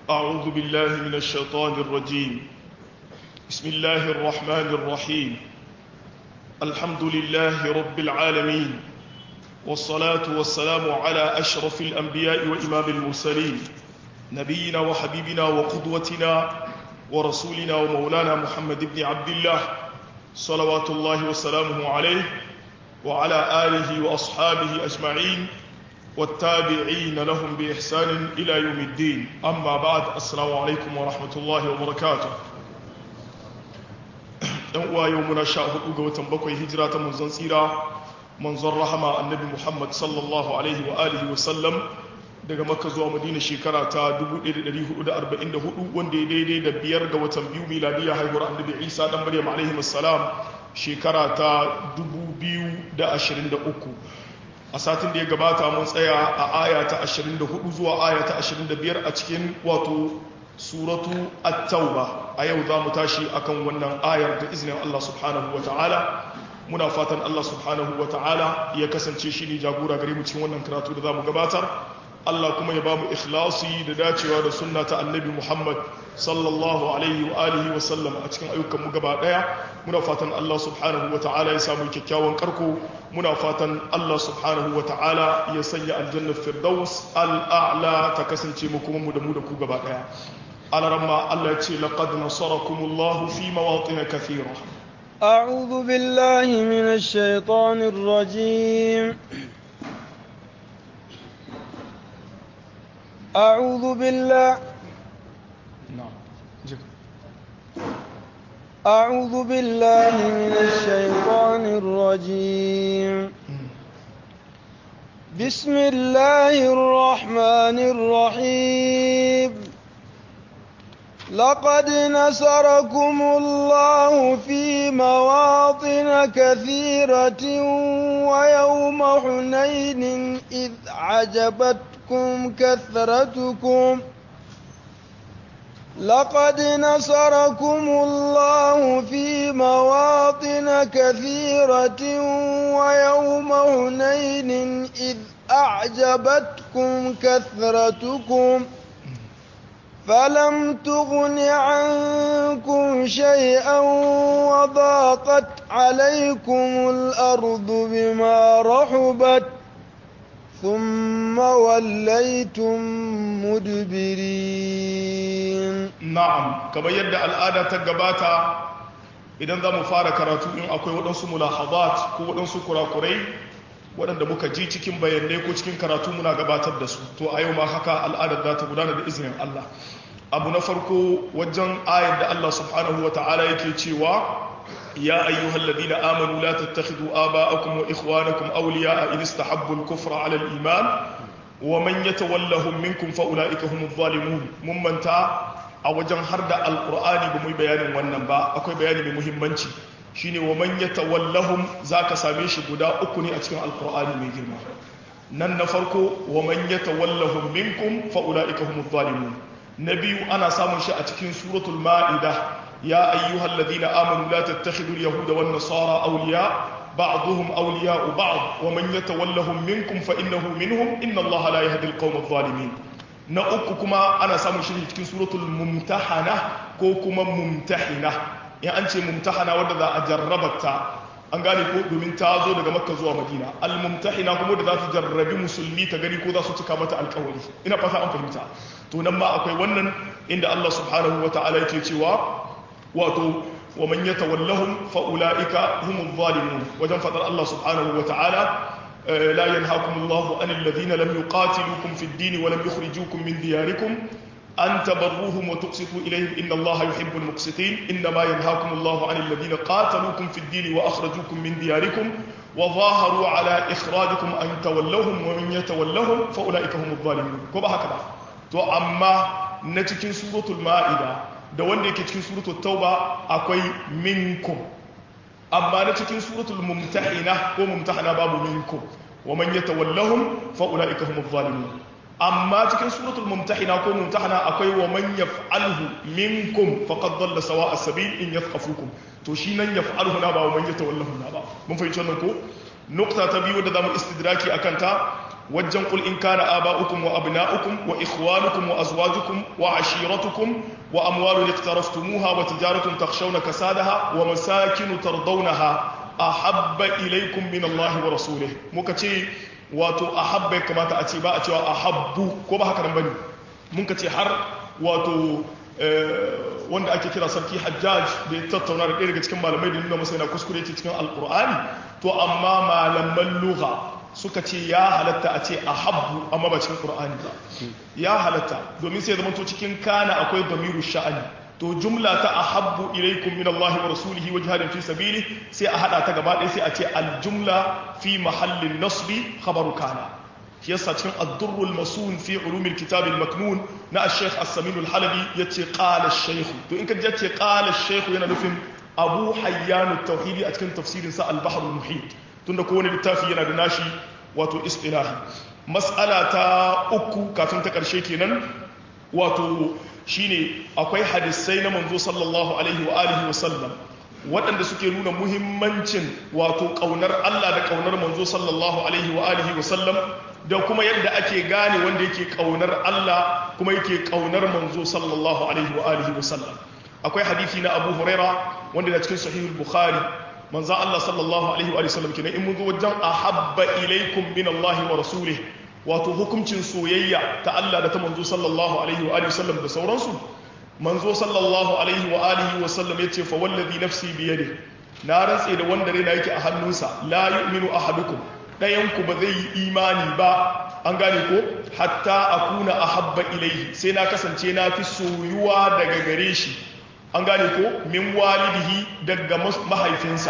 أعوذ بالله من الشيطان الرجيم بسم الله الرحمن الرحيم الحمد لله رب العالمين والصلاة والسلام على أشرف الأنبياء وإمام المرسلين نبينا وحبيبنا وقدوتنا ورسولنا ومولانا محمد بن عبد الله صلوات الله وسلامه عليه وعلى آله وأصحابه أجمعين والتابعين لهم بإحسان إلى يوم الدين أما بعد السلام عليكم ورحمة الله وبركاته uwa yau muna sha hudu ga watan bakwai hijira ta manzon tsira manzon rahama annabi muhammad sallallahu alaihi wa alihi wa sallam daga makka zuwa madina shekara ta 1444 wanda ya daidai da biyar ga watan biyu miladiya haihuwar annabi isa dan maryam alaihi salam shekara ta 2023 a satin da ya gabata mun tsaya a aya ta 24 zuwa aya ta 25 a cikin wato suratu at-tauba a yau za mu tashi akan wannan ayar da izinin Allah subhanahu wa ta'ala muna fatan Allah subhanahu wa ta'ala ya kasance shi ne jagora gare mu cikin wannan karatu da za mu gabatar Allah kuma ya ba mu ikhlasi da dacewa da sunna ta annabi Muhammad sallallahu alaihi wa alihi wa sallam a cikin ayyukan mu gaba daya muna fatan Allah subhanahu wa ta'ala ya samu kyakkyawan karko muna fatan Allah subhanahu wa ta'ala ya sanya aljannar firdaus al'a'la ta kasance mu kuma mu da mu da ku gaba daya alarama Allah ya ce laqad nasarakumullahu fi mawatin kathira أعوذ بالله من الشيطان الرجيم أعوذ بالله أعوذ بالله من الشيطان الرجيم بسم الله الرحمن الرحيم لقد نصركم الله في مواطن كثيرة ويوم حنين إذ عجبتكم كثرتكم لقد نصركم الله في مواطن كثيرة ويوم هنين إذ أعجبتكم كثرتكم فلم تغن عنكم شيئا وضاقت عليكم الأرض بما رحبت ثم وليتم مدبرين نعم كما يدعى الآن تقباتا idan za mu fara karatu in akwai waɗansu mulahabat ko waɗansu kurakurai waɗanda muka ji cikin bayanai ko cikin karatu muna gabatar da su to a yau ma haka al'adar za ta gudana da izinin Allah abu na farko wajen ayar da Allah subhanahu wa ta'ala yake cewa ya ayyuhal ladina amanu la tattakhidhu aba'akum wa ikhwanakum awliya'a in istahabbu al-kufra 'ala al-iman wa man yatawallahum minkum fa ulaika humuz zalimun mun manta a wajen har da alqur'ani ba mu bayanin wannan ba akwai bayani mai muhimmanci shine wa man yatawallahum zaka same shi guda uku ne a cikin alqur'ani mai girma nan na farko wa man yatawallahum minkum fa ulaika humuz zalimun na biyu ana samun shi a cikin suratul ma'ida ya ayyuhal ladina amanu la tattakhidul yahuda wan nasara awliya ba'dhum awliya'u ba'd wa man yatawallahum minkum fa innahu minhum inna allaha la yahdi al-qawma adh-dhalimin na uku kuma ana samun shi cikin suratul mumtahana ko kuma mumtahina in an ce mumtahana wanda za a jarrabata an gane ko domin ta zo daga makka zuwa madina al-mumtahina kuma da za ta jarrabi musulmi ta gani ko za su cika mata alkawari ina fata an fahimta to nan ma akwai wannan inda Allah subhanahu wa ta'ala yake cewa wato wa man yatawallahum fa ulaika humuz zalimun wajen fadar Allah subhanahu wa ta'ala لا ينهاكم الله عن الذين لم يقاتلوكم في الدين ولم يخرجوكم من دياركم أن تبروهم وتقسطوا إليهم إن الله يحب المقسطين إنما ينهاكم الله عن الذين قاتلوكم في الدين وأخرجوكم من دياركم وظاهروا على إخراجكم أن تولوهم ومن يتولهم فأولئك هم الظالمون كما هكذا تو أما نتكين سورة المائدة da wanda yake cikin suratul tauba akwai minkum amma na cikin suratul mumtahina ko mumtahana babu minkum wa man yatawallahum fa ulaika humuz zalimun amma cikin suratul mumtahina ko mumtahana akwai wa man yaf'alhu minkum faqad dalla sawa'a sabil in yathqafukum to shi nan yaf'alhu na ba wa man yatawallahu na ba mun fahimci wannan ko nukta ta biyu da zamu istidraki akan ta wajen qul in kana aba'ukum wa abna'ukum wa ikhwanukum wa azwajukum wa ashiratukum wa amwalun iqtaraftumuha wa tijaratun takhshawna kasadaha wa masakin tardawnaha ahabba ilaykum min Allah wa rasulih muka ce wato ahabba kamata a ce ba a cewa ahabbu ko ba haka nan bane mun ka ce har wato wanda ake kira sarki hajjaj da ya tattauna da ɗaya daga cikin malamai da nuna masa yana kuskure ce cikin alkur'ani to amma malaman lugha suka ce ya halatta a ce a habbu amma ba cikin qur'ani ba ya halatta domin sai zama to cikin kana akwai damiru sha'ani to jumla ta ahabbu ilaikum min Allah wa rasulihi wa jihadin fi sabili sai a hada ta gaba ɗaya sai a ce aljumla fi mahallin nasbi khabaru kana shi yasa cikin ad-durrul masun fi ulumil kitab al-maknun na al-sheikh as-samin al-halabi yace qala ash-shaykh to in ka yace qala ash-shaykh yana nufin abu hayyan at-tauhidi a cikin tafsirin sa al-bahr al-muhit tunda kowane littafi yana da nashi wato istilahi mas'ala ta uku kafin ta karshe kenan wato shine akwai hadisai na manzo sallallahu alaihi wa alihi wa sallam waɗanda suke nuna muhimmancin wato ƙaunar Allah da ƙaunar manzo sallallahu alaihi wa alihi wa sallam da kuma yadda ake gane wanda yake ƙaunar Allah kuma yake ƙaunar manzo sallallahu alaihi wa alihi wa sallam akwai hadisi na Abu Huraira wanda na cikin sahihul Bukhari manzo Allah sallallahu alaihi wa sallam kenan in mun zo wajen ahabba ilaikum min Allah wa rasulih wato hukuncin soyayya ta Allah da ta manzo sallallahu alaihi wa alihi wa sallam da sauransu manzo sallallahu alaihi wa alihi wa sallam yace fa wallazi nafsi bi yadi na rantse da wanda raina yake a hannunsa la yu'minu ahadukum dayan ku ba zai yi imani ba an gane ko hatta akuna ahabba ilaihi sai na kasance na fi soyuwa daga gare shi an gane ko min walidihi daga mahaifinsa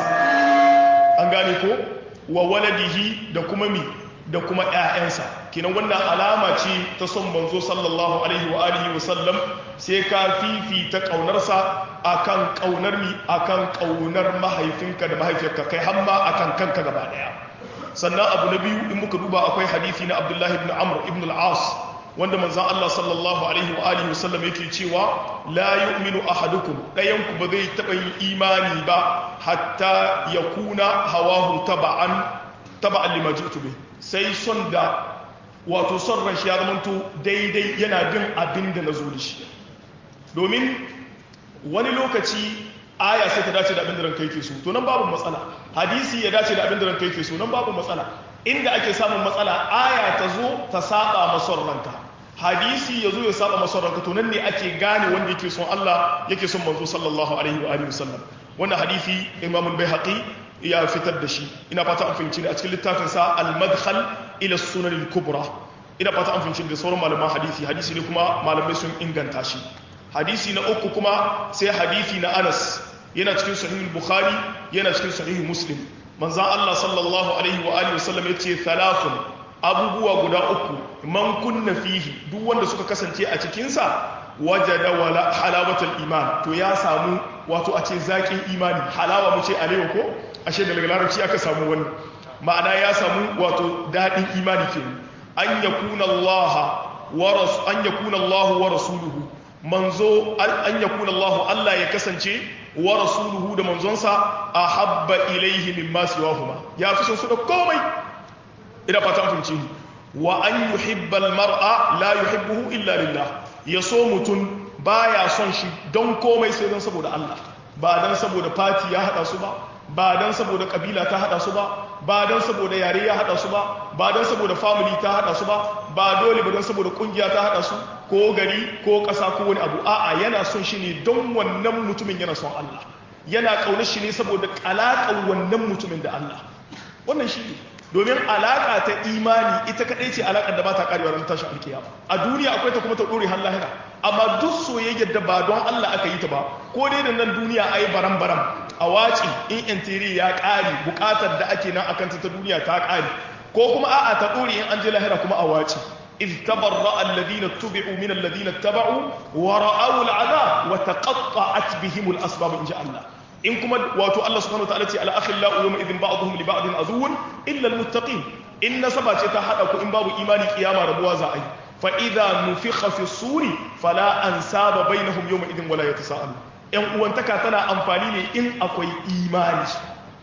an gane ko wa waladihi da kuma mi da kuma ƴaƴansa kinan wannan alama ce ta son manzo sallallahu alaihi wa alihi wa sallam sai ka fifita kaunarsa akan kaunar mi akan kaunar mahaifinka da mahaifiyarka kai har ma akan kanka gaba daya sannan abu na biyu in muka duba akwai hadisi na Abdullah ibn Amr ibn al-As wanda manzon Allah sallallahu alaihi wa alihi wa sallam yake cewa la yu'minu ahadukum dayan ku ba zai taba yin imani ba hatta yakuna hawahu taba'an taba'an lima ji'tu bih sai son da wato son ran shi ya zamanto daidai yana bin abin da na zo da shi domin wani lokaci aya sai ta dace da abin da ranka yake so to nan babu matsala hadisi ya dace da abin da ranka yake so nan babu matsala inda ake samun matsala aya ta zo ta saba mason ranka hadisi ya zo ya saba mason ranka to nan ne ake gane wanda yake son Allah yake son manzo sallallahu alaihi wa alihi wasallam wannan hadisi imamul baihaqi ya fitar da shi ina fata an fahimci ne a cikin littafin sa al-madkhal ila sunan al-kubra ina fata an fahimci da sauran malaman hadisi hadisi ne kuma malamai sun inganta shi hadisi na uku kuma sai hadisi na Anas yana cikin sahih al-bukhari yana cikin sahih muslim manzo Allah sallallahu alaihi wa alihi wasallam yace thalathun abubuwa guda uku man kunna fihi duk wanda suka kasance a cikin sa wajada wala halawatul iman to ya samu wato a ce zakin imani halawa mu ce alewa ko ashe da daga larabci aka samu wannan ma'ana ya samu wato daɗin imani ke an yakuna Allah wa an yakuna Allah wa rasuluhu manzo an yakuna Allah Allah ya kasance wa rasuluhu da manzonsa ahabba ilaihi mimma siwahuma ya fi son su da komai ina fata an fahimci wa an yuhibba al-mar'a la yuhibbuhu illa lillah ya so mutum baya son shi don komai sai don saboda Allah ba don saboda fati ya hada su ba ba don saboda kabila ta hada su ba ba don saboda yare ya hada su ba ba don saboda family ta hada su ba ba dole ba don saboda kungiya ta hada su ko gari ko ƙasa ko wani abu a'a yana son shi ne don wannan mutumin yana son Allah yana kaunar shi ne saboda alaƙar wannan mutumin da Allah wannan shi ne domin alaƙa ta imani ita kaɗai ce alaƙar da ba ta ƙarewa ran tashin alkiyama a duniya akwai ta kuma ta ɗore har lahira amma duk soyayyar da ba don Allah aka yi ta ba ko dai da nan duniya a yi baram-baram a waci in intiri ya ƙare buƙatar da ake nan akan ta duniya ta ƙare ko kuma a'a ta ɗore in an je lahira kuma a waci إذ تبرأ الذين اتبعوا من الذين اتبعوا ورأوا العذاب وتقطعت بهم الأسباب إن شاء الله in kuma wato Allah subhanahu wa ta'ala ce ala akhillau yawma idhin ba'dhum li ba'din aduwwun illa almuttaqin in nasaba ce ta hada ku in babu imani kiyama rabuwa za a yi fa idza nufikha fi suri fala ansaba bainahum yawma idhin wala yatasaalu yan uwantaka tana amfani ne in akwai imani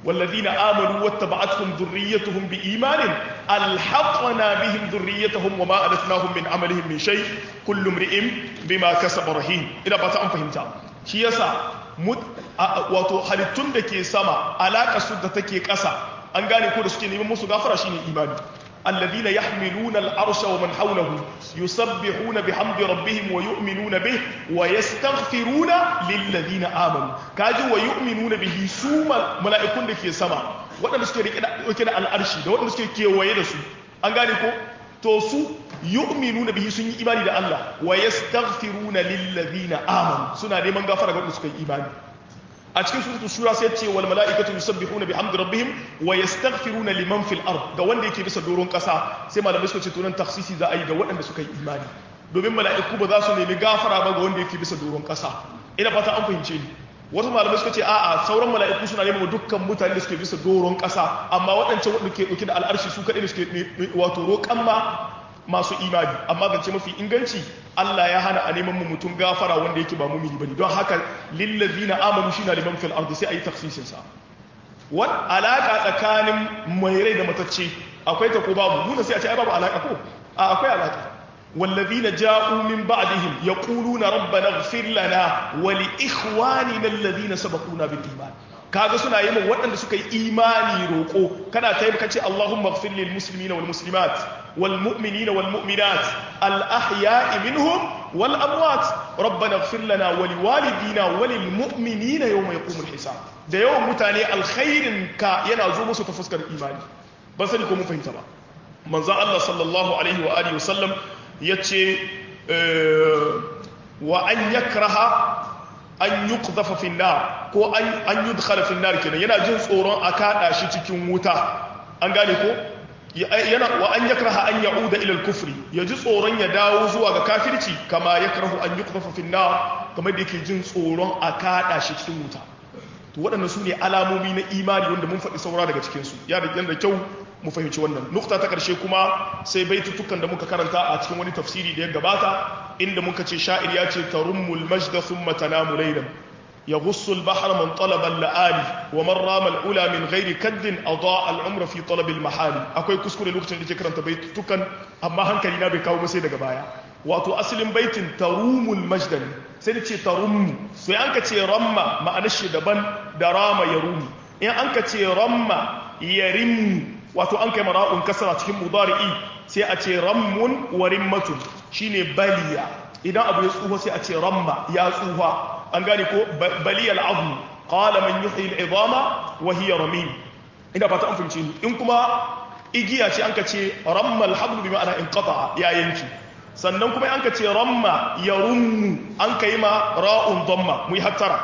والذين آمنوا واتبعتهم ذريتهم بإيمان ألحقنا بهم ذريتهم وما ألتناهم من عملهم من شيء كل امرئ بما كسب رهين إلى بتا أن فهمتا shi yasa wato halittun da ke sama alaƙa su da take ƙasa an gane ko da suke neman musu gafara shine imani الذين يحملون العرش ومن حوله يسبحون بحمد ربهم ويؤمنون به ويستغفرون للذين آمنوا كاجي ويؤمنون به سوما ملائكون دake sama waɗanda suke rike da al'arshi da waɗanda suke kewaye da su an gane ko to su yu'minuna bihi sun yi imani da Allah wa yastaghfiruna lillazina amanu suna neman gafara ga waɗanda suka yi imani a cikin suratul shura sai ce wal mala'ikatu yusabbihuna bihamdi rabbihim wa yastaghfiruna liman fil ard ga wanda yake bisa doron kasa sai malamai suka ce to nan takhsisi za a yi ga waɗanda suka yi imani domin mala'iku ba za su nemi gafara ba ga wanda yake bisa doron kasa ina fata an fahimce ni wasu malamai suka ce a'a sauran mala'iku suna neman dukkan mutane da suke bisa doron kasa amma waɗancan wanda ke ɗauke da al'arshi su kaɗai da suke wato roƙan ma masu imani amma zance mafi inganci Allah ya hana a neman mu mutum gafara wanda yake ba mumini bane don haka lillazina amanu shi na liman fil ardi sai ayi tafsirin sa wat alaka tsakanin mai rai da matacce akwai ta ko babu nuna sai a ce ai babu alaka ko a akwai alaka والذين جاءوا من بعدهم يقولون ربنا اغفر لنا ولإخواننا الذين سبقونا بالإيمان kaga suna yi min waɗanda suka yi imani roƙo kana ta yi kace Allahumma ighfir lil muslimina wal muslimat wal mu'minina wal mu'minat al ahya'i minhum wal amwat rabbana ighfir lana wa liwalidina wa lil mu'minina yawma yaqumul hisab da yawan mutane alkhairin ka yana zo musu ta fuskar imani ban sani ko mun fahimta ba manzon Allah sallallahu alaihi wa alihi wasallam yace wa an yakraha an yi kuzafa finnar ko an yi dukkan finnar kenan yana jin tsoron a kaɗa shi cikin wuta an gane ko yana wa an yakraha an ya'uda ila al-kufri ya ji tsoron ya dawo zuwa ga kafirci kama yakrahu an yuqdafa finnar kamar da yake jin tsoron a kaɗa shi cikin wuta to waɗannan su ne alamomi na imani wanda mun faɗi saura daga cikin su ya da da kyau mu fahimci wannan nukta ta ƙarshe kuma sai baitutukan da muka karanta a cikin wani tafsiri da ya gabata inda muka ce sha'ir ya ce tarummul majda thumma tanamu laylan يغص البحر من طلب اللآلي ومن رام الأولى من غير كد أضاء العمر في طلب المحال أكوي كسكولي لوكتن دي كرنت بيت تكن أما هنكلي نابي كاو مسيدة قبايا واتو أسل بيت تروم المجد سيدي تروم سي أنك تي رمى ما أنشي دبن درام يرومي إن أنك تي رمى يرم واتو أنك مراء كسرة تهم مضارئي سي أتي رم ورمة شيني باليا إذا أبو يسوه سي أتي رمى يا سوها an gane ko baliyal azmu qala man yuhyi al'idama wa hiya ramim ina fata an fahimci in kuma igiya ce an ka ce ramma al-hablu bi ma'ana inqata ya yanki sannan kuma an ka ce ramma yarummu an kai ma ra'un dhamma mu hattara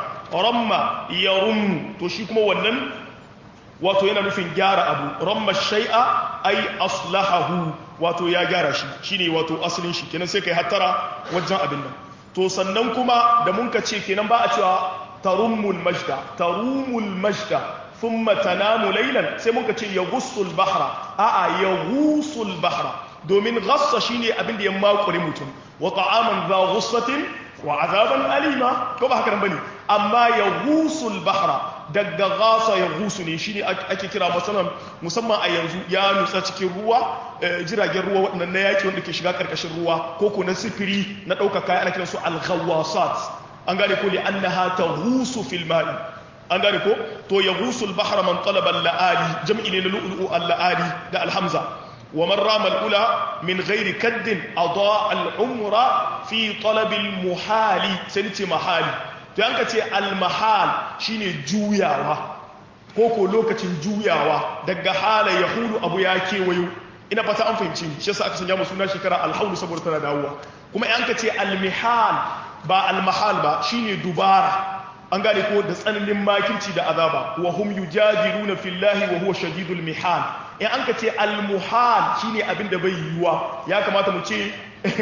ramma yarummu to shi kuma wannan wato yana nufin gyara abu ramma shay'a ay aslahahu wato ya gyara shi shine wato asalin shi kenan sai kai hattara wajen abin nan to sannan kuma da mun ka ce kenan ba a cewa tarummul majda tarumul majda thumma tanamu laylan sai mun ka ce yaghussul bahra a'a yaghusul bahra domin ghassa shine abin da ya makure mutum wa ta'aman za ghussatin wa azaban alima ko ba haka nan bane amma yaghusul bahra daga ghasa yaghusu ne shine ake kira masalan musamman a yanzu ya nutsa cikin ruwa jiragen ruwa waɗannan na yaki wanda ke shiga ƙarƙashin ruwa ko ko na sifiri na ɗaukar kaya ana kiransu al-ghawasat an gane ko li annaha taghusu fil ma'i an gane ko to yaghusu al-bahra man talaba al-la'ali jam'i ne na lu'lu'u al-la'ali da al-hamza wa man rama al-ula min ghairi kaddin adaa al-umra fi talab al-muhali sai ce mahali to yanka ce al-mahal shine juyawa ko ko lokacin juyawa daga hala yahulu abu ya kewayo ina fata an fahimci shi yasa aka sanya mu suna shekara alhaulu saboda tana dawowa kuma in ka ce almihal ba almahal ba shine dubara an gane ko da tsananin makirci da azaba wa hum yujadiluna fillahi wa huwa shadidul mihal in an ka ce almuhal shine abin da bai yiwuwa ya kamata mu ce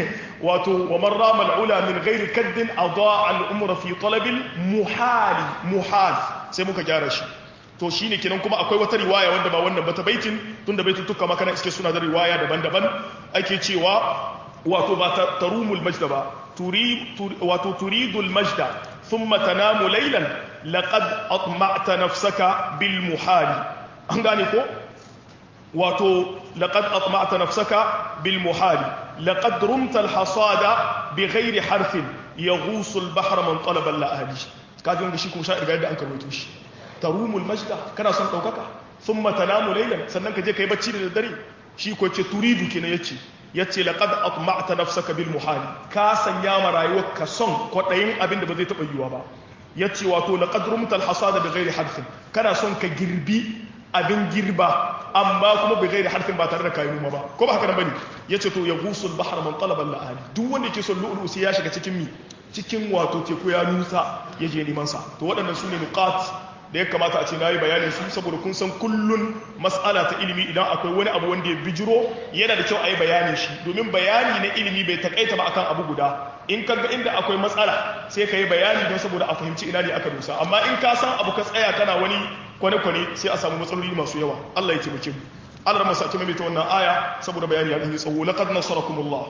wato wa man rama al'ula min ghairi kaddin adaa al'umra fi talabil muhali muhal sai muka gyara shi to shi ne kenan kuma akwai wata riwaya wanda ba wannan ba ta baitin tun da baitin tuka makana iske suna da riwaya daban-daban ake cewa wato ba tarumul majda ba wato turidul majda thumma tanamu laylan laqad atma'ta nafsaka bil muhali an gane ko wato laqad atma'ta nafsaka bil muhali laqad rumta al hasada bi ghairi harfin yaghusu al bahra man talaba al ahli kaji wanda shi kuma sha irga yadda an karwato shi tarumul majda kana son daukaka thumma tanamu laylan sannan ka je kai bacci da daddare shi ko ce turidu kenan yace yace laqad atma'ta nafsaka bil muhali ka sanya ma rayuwarka son kwadayin abin da ba zai taba yiwa ba yace wato laqad rumta al hasada bi ghairi harfin kana son ka girbi abin girba amma kuma bai gairi harfin ba tare da kayan noma ba ko ba haka nan bane yace to ya gusul bahar man talaba al duk wanda yake son lu'lu sai ya shiga cikin mi cikin wato teku ya nusa ya je neman sa to waɗannan su ne nuqat da ya kamata a ce nayi bayanin su saboda kun san kullun mas'ala ta ilimi idan akwai wani abu wanda ya bijiro yana da kyau a yi bayanin shi domin bayani na ilimi bai takaita ba akan abu guda in ka ga inda akwai matsala sai ka yi bayani don saboda a fahimci ina ne aka dosa amma in ka san abu ka tsaya kana wani kwane-kwane sai a samu matsaloli masu yawa Allah ya taimake mu Allah rama sake maimaita wannan aya saboda bayani ya yi tsawo laqad nasarakumullah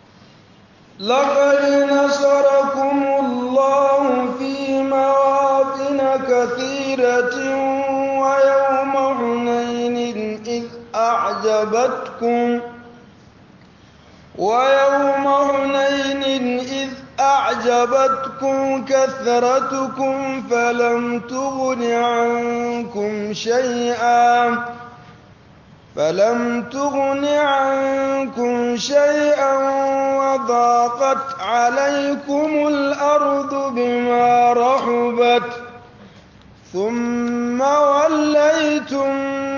لقد نصركم الله في مواطن كثيرة ويوم حنين إذ أعجبتكم ويوم حنين إذ أعجبتكم كثرتكم فلم تغن عنكم شيئا فلم تغن عنكم شيئا وضاقت عليكم الأرض بما رحبت ثم وليتم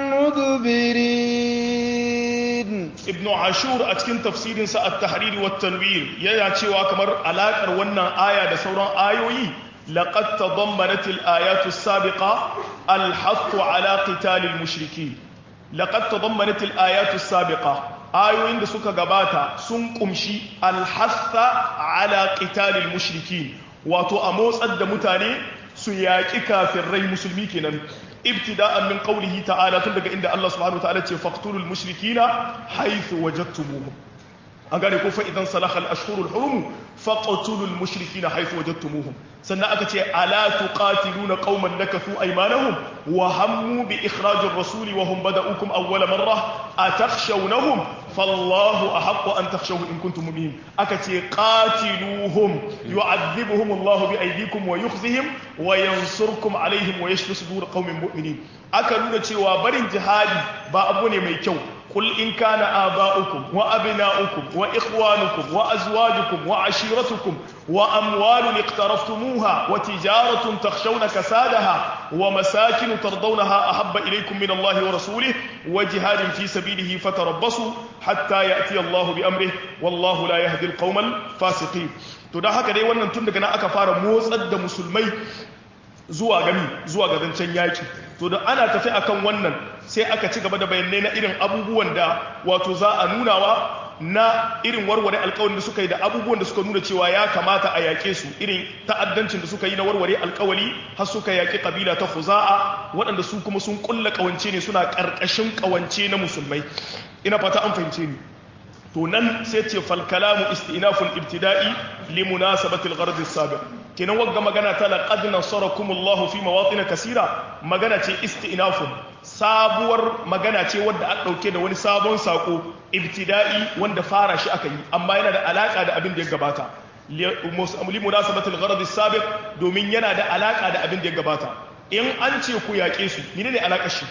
مدبرين ibn ashur a cikin tafsirinsa a tahriri wa tanwir yana cewa kamar alakar wannan aya da sauran ayoyi laqad tadammanat al-ayatu as-sabiqa al-hath ala qital al-mushrikeen laqad tadammanat al-ayatu as-sabiqa ayoyin da suka gabata sun kumshi al-hath ala qital al-mushrikeen wato a motsar da mutane su yaƙi kafirai musulmi kenan ibtida'an min qawlihi ta'ala tun daga inda Allah subhanahu wa ta'ala ce faqtulul mushrikina haythu wajadtumuhum an gane ko fa idan salaha al-ashhurul hurum faqtulul mushrikina haythu wajadtumuhum sannan aka ce ala tuqatiluna qauman nakathu aymanahum wa hammu bi ikhrajir rasul wa hum bada'ukum awwala marra atakhshawnahum fallahu ahaqqu an takhshawhu in kuntum mu'minin aka ce qatiluhum yu'adhibuhum Allah bi aydikum wa yukhzihim wa yansurkum alaihim wa yashfi sudur qaumin mu'minin aka nuna cewa barin jihadi ba abu ne mai kyau قل إن كان آباؤكم وأبناؤكم وإخوانكم وأزواجكم وعشيرتكم وأموال اقترفتموها وتجارة تخشون كسادها ومساكن ترضونها أحب إليكم من الله ورسوله وجهاد في سبيله فتربصوا حتى يأتي الله بأمره والله لا يهدي القوم الفاسقين تدا haka dai wannan tun daga nan aka fara motsar da musulmai zuwa gami zuwa ga zancen yaki to da ana tafi akan wannan sai aka ci gaba da bayanai na irin abubuwan da wato za a nunawa na irin warware alkawarin da suka yi da abubuwan da suka nuna cewa ya kamata a yaƙe su irin ta'addancin da suka yi na warware alkawali har suka yaƙi kabila ta Khuza'a waɗanda su kuma sun kulla ƙawance ne suna ƙarƙashin ƙawance na musulmai ina fata an fahimce ni to nan sai ce fal kalamu istinaful ibtida'i li munasabati al-gharad as-sabiq kenan wagga magana ta laqad nasarakumullahu fi mawatin kasira magana ce istinafun sabuwar magana ce wadda aka dauke da wani sabon sako ibtida'i wanda fara shi aka yi amma yana da alaka da abin da ya gabata li munasabati al-gharad as-sabiq domin yana da alaka da abin da ya gabata in an ce ku yaƙe su menene alakar shi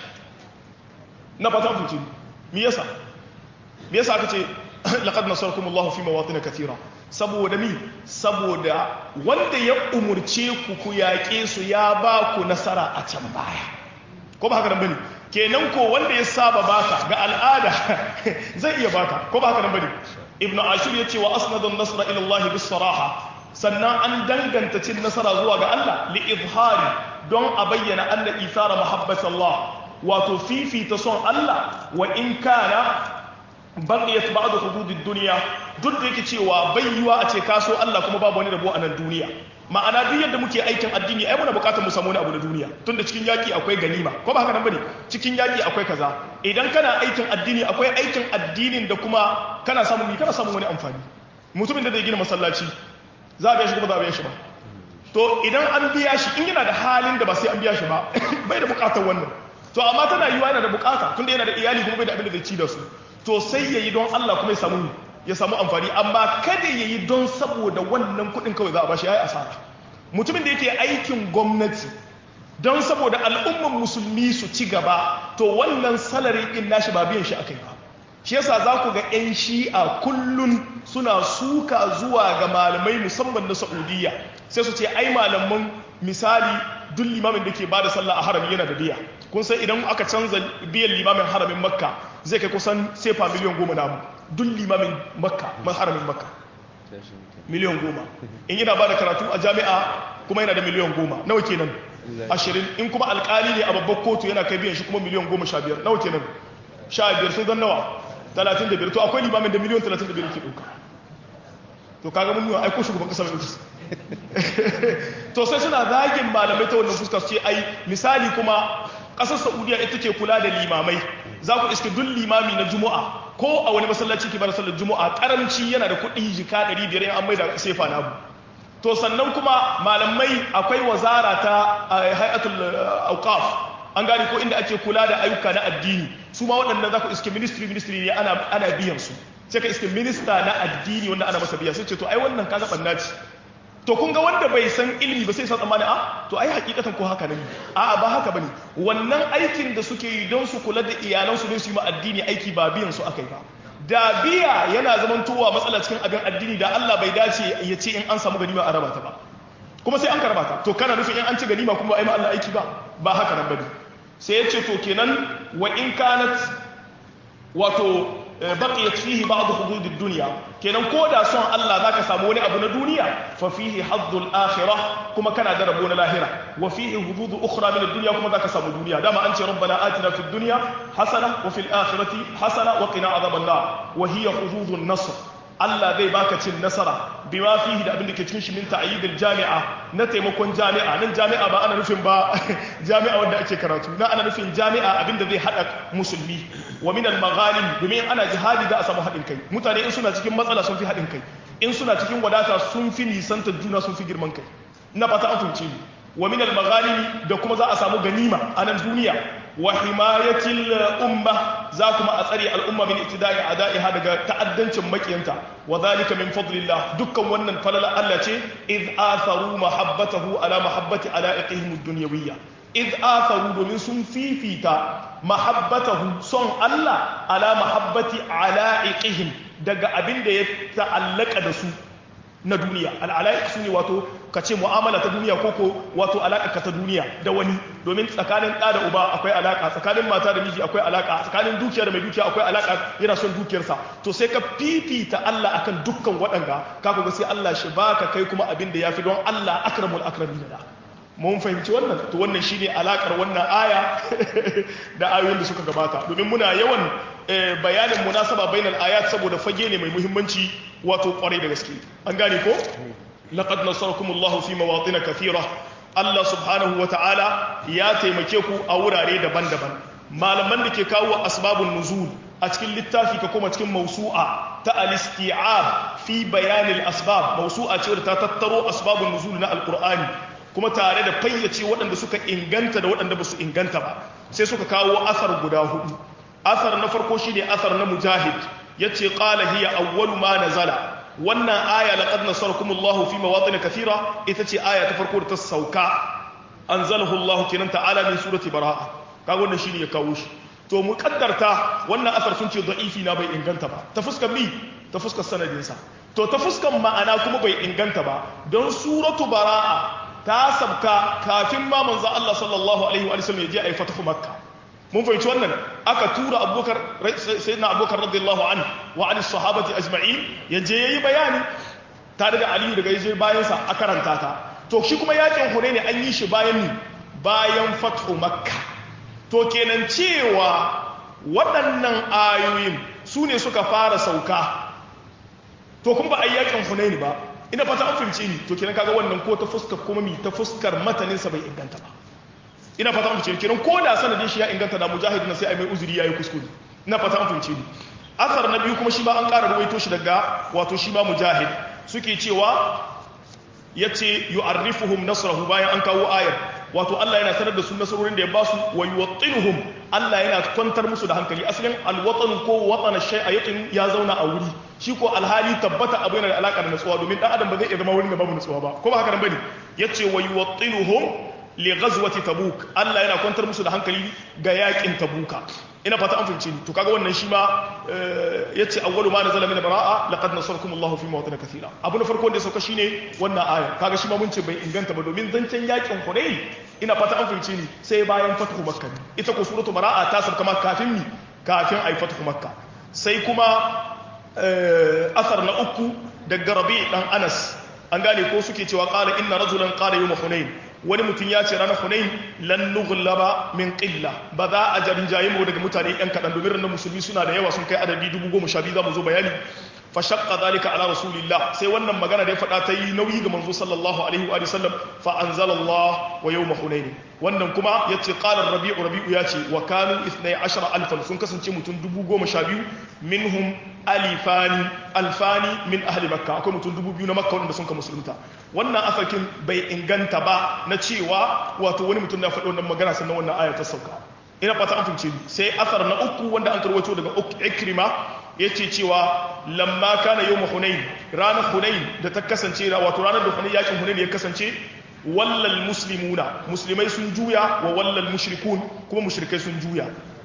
na fata fuci me yasa me yasa aka ce laqad nasarakum Allah fi mawatin kathira saboda mi saboda wanda ya umurce ku ku yaƙe su ya ba ku nasara a can baya ko ba haka nan bane kenan ko wanda ya saba baka ga al'ada zai iya baka ko ba haka nan bane ibn ashur yace wa asnada an-nasra ila Allah bis saraha sannan an danganta cin nasara zuwa ga Allah li izhari don a bayyana anna ithara mahabbati Allah wato fifita son Allah wa in kana baqiyat ba'd hududid dunya duk da yake cewa bai yiwa a ce kaso Allah kuma babu wani rabo a nan duniya ma'ana duk yadda muke aikin addini ai muna bukatar mu samu wani abu na duniya tunda cikin yaki akwai ganima ko ba haka nan bane cikin yaki akwai kaza idan kana aikin addini akwai aikin addinin da kuma kana samun mi kana samun wani amfani mutumin da zai gina masallaci za a biya shi kuma za a biya shi ba to idan an biya shi in yana da halin da ba sai an biya shi ba bai da bukatar wannan to amma tana yiwa yana da bukata tunda yana da iyali kuma bai da abin da zai ci da su to sai yayi don Allah kuma ya samu ya samu amfani amma kada yayi don saboda wannan kuɗin kawai za a bashi yayi asara mutumin da yake aikin gwamnati don saboda al'umman musulmi su ci gaba to wannan salari din nashi ba biyan shi akai ba shi yasa za ku ga 'yan shi'a kullun suna suka zuwa ga malamai musamman na saudiya sai su ce ai malaman misali duk limamin da ke ba da sallah a harami yana da biya kun san idan aka canza biyan limamin haramin makka zai kai kusan sefa miliyan goma namu duk limamin makka haramin makka miliyan goma in yana ba da karatu a jami'a kuma yana da miliyan goma nawa kenan ashirin in kuma alkali ne a babbar kotu yana kai biyan shi kuma miliyan goma sha biyar nawa kenan sha biyar sun zan nawa talatin da biyar to akwai limamin da miliyan talatin da biyar ke ɗauka to kaga mun yiwa aiko shugaban ƙasa mai ofis to sai suna zagin malamai ta wannan fuskar ce ai misali kuma ƙasar saudiya ita ke kula da limamai za ku iske duk limami na juma'a ko a wani masallaci ke bada sallar juma'a karamci yana da kuɗi jika 500 in an mai da sefa na abu to sannan kuma malamai akwai wazara ta hayatul auqaf an gane ko inda ake kula da ayyuka na addini su ma waɗannan za ku iske ministry ministry ne ana ana biyan su sai ka iske minista na addini wanda ana masa biya sai ce to ai wannan kaga banna ce to kun ga wanda bai san ilimi ba sai sa tsammani a to ai hakikatan ko haka ne a ba haka bane wannan aikin da suke yi don su kula da iyalansu don su yi ma addini aiki ba biyan su akai ba da biya yana zamantowa matsala cikin abin addini da Allah bai dace ya ce in an samu ganima a raba ta ba kuma sai an karba ta to kana nufin in an ci ganima kuma ai ma Allah aiki ba ba haka nan bane sai ya ce to kenan wa in kanat wato baqiyat fihi ba'd hudud ad-dunya kenan ko da son Allah zaka samu wani abu na duniya fa fihi haddul akhirah kuma kana da rabo na lahira wa fihi hudud ukhra min ad-dunya kuma zaka samu duniya dama an ce rabbana atina fid dunya hasana wa fil akhirati hasana wa qina adhaban nar wa hiya hududun nasr Allah zai baka cin nasara bima fihi da abin da ke cikin shi min ta'yidil jami'a na taimakon jami'a nan jami'a ba ana nufin ba jami'a wanda ake karatu na ana nufin jami'a abin da zai hada musulmi wa min al-maghanim domin ana jihadi za a samu haɗin kai mutane in suna cikin matsala sun fi haɗin kai in suna cikin wadata sun fi nisantar juna sun fi girman kai na fata an fahimce ni wa min al-maghanim da kuma za a samu ganima a nan duniya wa himayatil umma za kuma a tsare al'umma min ittida'i ada'iha daga ta'addancin makiyanta wa zalika min fadlillah dukkan wannan falala Allah ce id atharu mahabbatahu ala mahabbati ala'iqihim ad-dunyawiyya id atharu domin sun fifita mahabbatahu son Allah ala mahabbati ala'iqihim daga abin da ya ta'allaka da su na duniya al'ala'iq su ne wato ka ce mu'amala ta duniya ko ko wato alaƙa ta duniya da wani domin tsakanin ɗa da uba akwai alaƙa tsakanin mata da miji akwai alaƙa tsakanin dukiya da mai dukiya akwai alaƙa yana son dukiyarsa to sai ka fifita Allah akan dukkan waɗanga ka ga sai Allah shi baka kai kuma abin da yafi don Allah akramul akramin da mun fahimci wannan to wannan shine alakar wannan aya da ayoyin da suka gabata domin muna yawan bayanin munasaba bainal ayat saboda fage ne mai muhimmanci wato kwarai da gaske an gane ko laqad nasarakumullahu fi mawatin kathira Allah subhanahu wa ta'ala ya taimake ku a wurare daban-daban malaman da ke kawo asbabun nuzul a cikin littafi ka kuma cikin mausu'a ta al-isti'ab fi bayanil asbab mausu'a ce da ta tattaro asbabun nuzul na alqur'ani kuma tare da fayyace waɗanda suka inganta da waɗanda ba su inganta ba sai suka kawo asar guda hudu asar na farko shine asar na mujahid yace qala hiya awwalu ma nazala wannan aya laqad nasarakumullahu fi mawatin kathira ita ce aya ta farko da ta sauka anzalahu Allah kenan ta'ala min surati bara'a kaga wannan shine ya kawo shi to mu kaddarta wannan asar sun ce da'ifi na bai inganta ba ta fuskar mi ta fuskar sanadin sa to ta fuskar ma'ana kuma bai inganta ba don suratu bara'a ta sabka kafin ma manzo Allah sallallahu alaihi wa sallam ya je ayi fatahu makka mun fahimci wannan aka tura abubakar sayyidina abubakar radiyallahu anhu wa an sahabati ajma'in ya je yayi bayani tare da aliyu daga yaje bayan sa a karanta ta to shi kuma yakin hunaini an yi shi bayan ni bayan fathu makka to kenan cewa waɗannan ayoyin su ne suka fara sauka to kuma ba a yi yakin hunaini ba ina fata an fahimce ni to kenan kaga wannan ko ta fuskar kuma mi ta fuskar mataninsa bai inganta ba ina fata an fahimce ni kenan ko da sanadin shi ya inganta da mujahid na sai ai mai uzuri yayi kuskure ina fata an fahimce ni asar na biyu kuma shi ma an ƙara ruwaito shi daga wato shi ma mujahid suke cewa yace yu'arrifuhum nasrahu bayan an kawo ayar wato Allah yana sanar da su nasarorin da ya basu wa yuwattinuhum Allah yana kwantar musu da hankali asalin alwatan ko watana shay'a yatin ya zauna a wuri shi ko alhali tabbata abu yana da alaka da nutsuwa domin dan adam ba zai iya zama wurin da babu nutsuwa ba ko ba haka nan bane yace wa yuwattinuhum li ghazwati tabuk Allah yana kwantar musu da hankali ga yakin tabuka ina fata an fahimci to kaga wannan shi ma yace awwalu ma nazala min bara'a laqad nasarakum Allahu fi mawaqin kathira abu na farko da ya sauka shine wannan aya kaga shi ma mun ce bai inganta ba domin zancen yakin Hunayn ina fata an fahimci ni sai bayan fathu makka ita ko suratu bara'a ta sabka ma kafin ni kafin ai fathu makka sai kuma asar na uku daga rabi dan Anas an gane ko suke cewa qala inna rajulan qala yawm hunain wani mutum ya ce ranar hunain lan nughlaba min qilla ba za a jarinjaye mu daga mutane yan kadan domin ranar musulmi suna da yawa sun kai adadi 10,000 za mu zo bayani fa shaqqa zalika ala rasulillah sai wannan magana da ya faɗa ta yi nauyi ga manzo sallallahu alaihi wa sallam fa anzalallah wa yawm hunain wannan kuma yace qala rabi'u rabi'u yace wa kanu 12000 sun kasance mutum 12000 minhum alifani alfani min ahli makka akwai mutum 2000 na makka wanda sun ka musulunta wannan asakin bai inganta ba na cewa wato wani mutum na faɗi wannan magana sannan wannan aya ta sauka ina fata an fahimce sai asar na uku wanda an karwato daga ikrima yace cewa lamma kana yawm hunain ranar hunain da ta kasance wato ranar da hunain yakin hunain ya kasance wallal muslimuna musulmai sun juya wa wallal mushrikun kuma mushrikai sun juya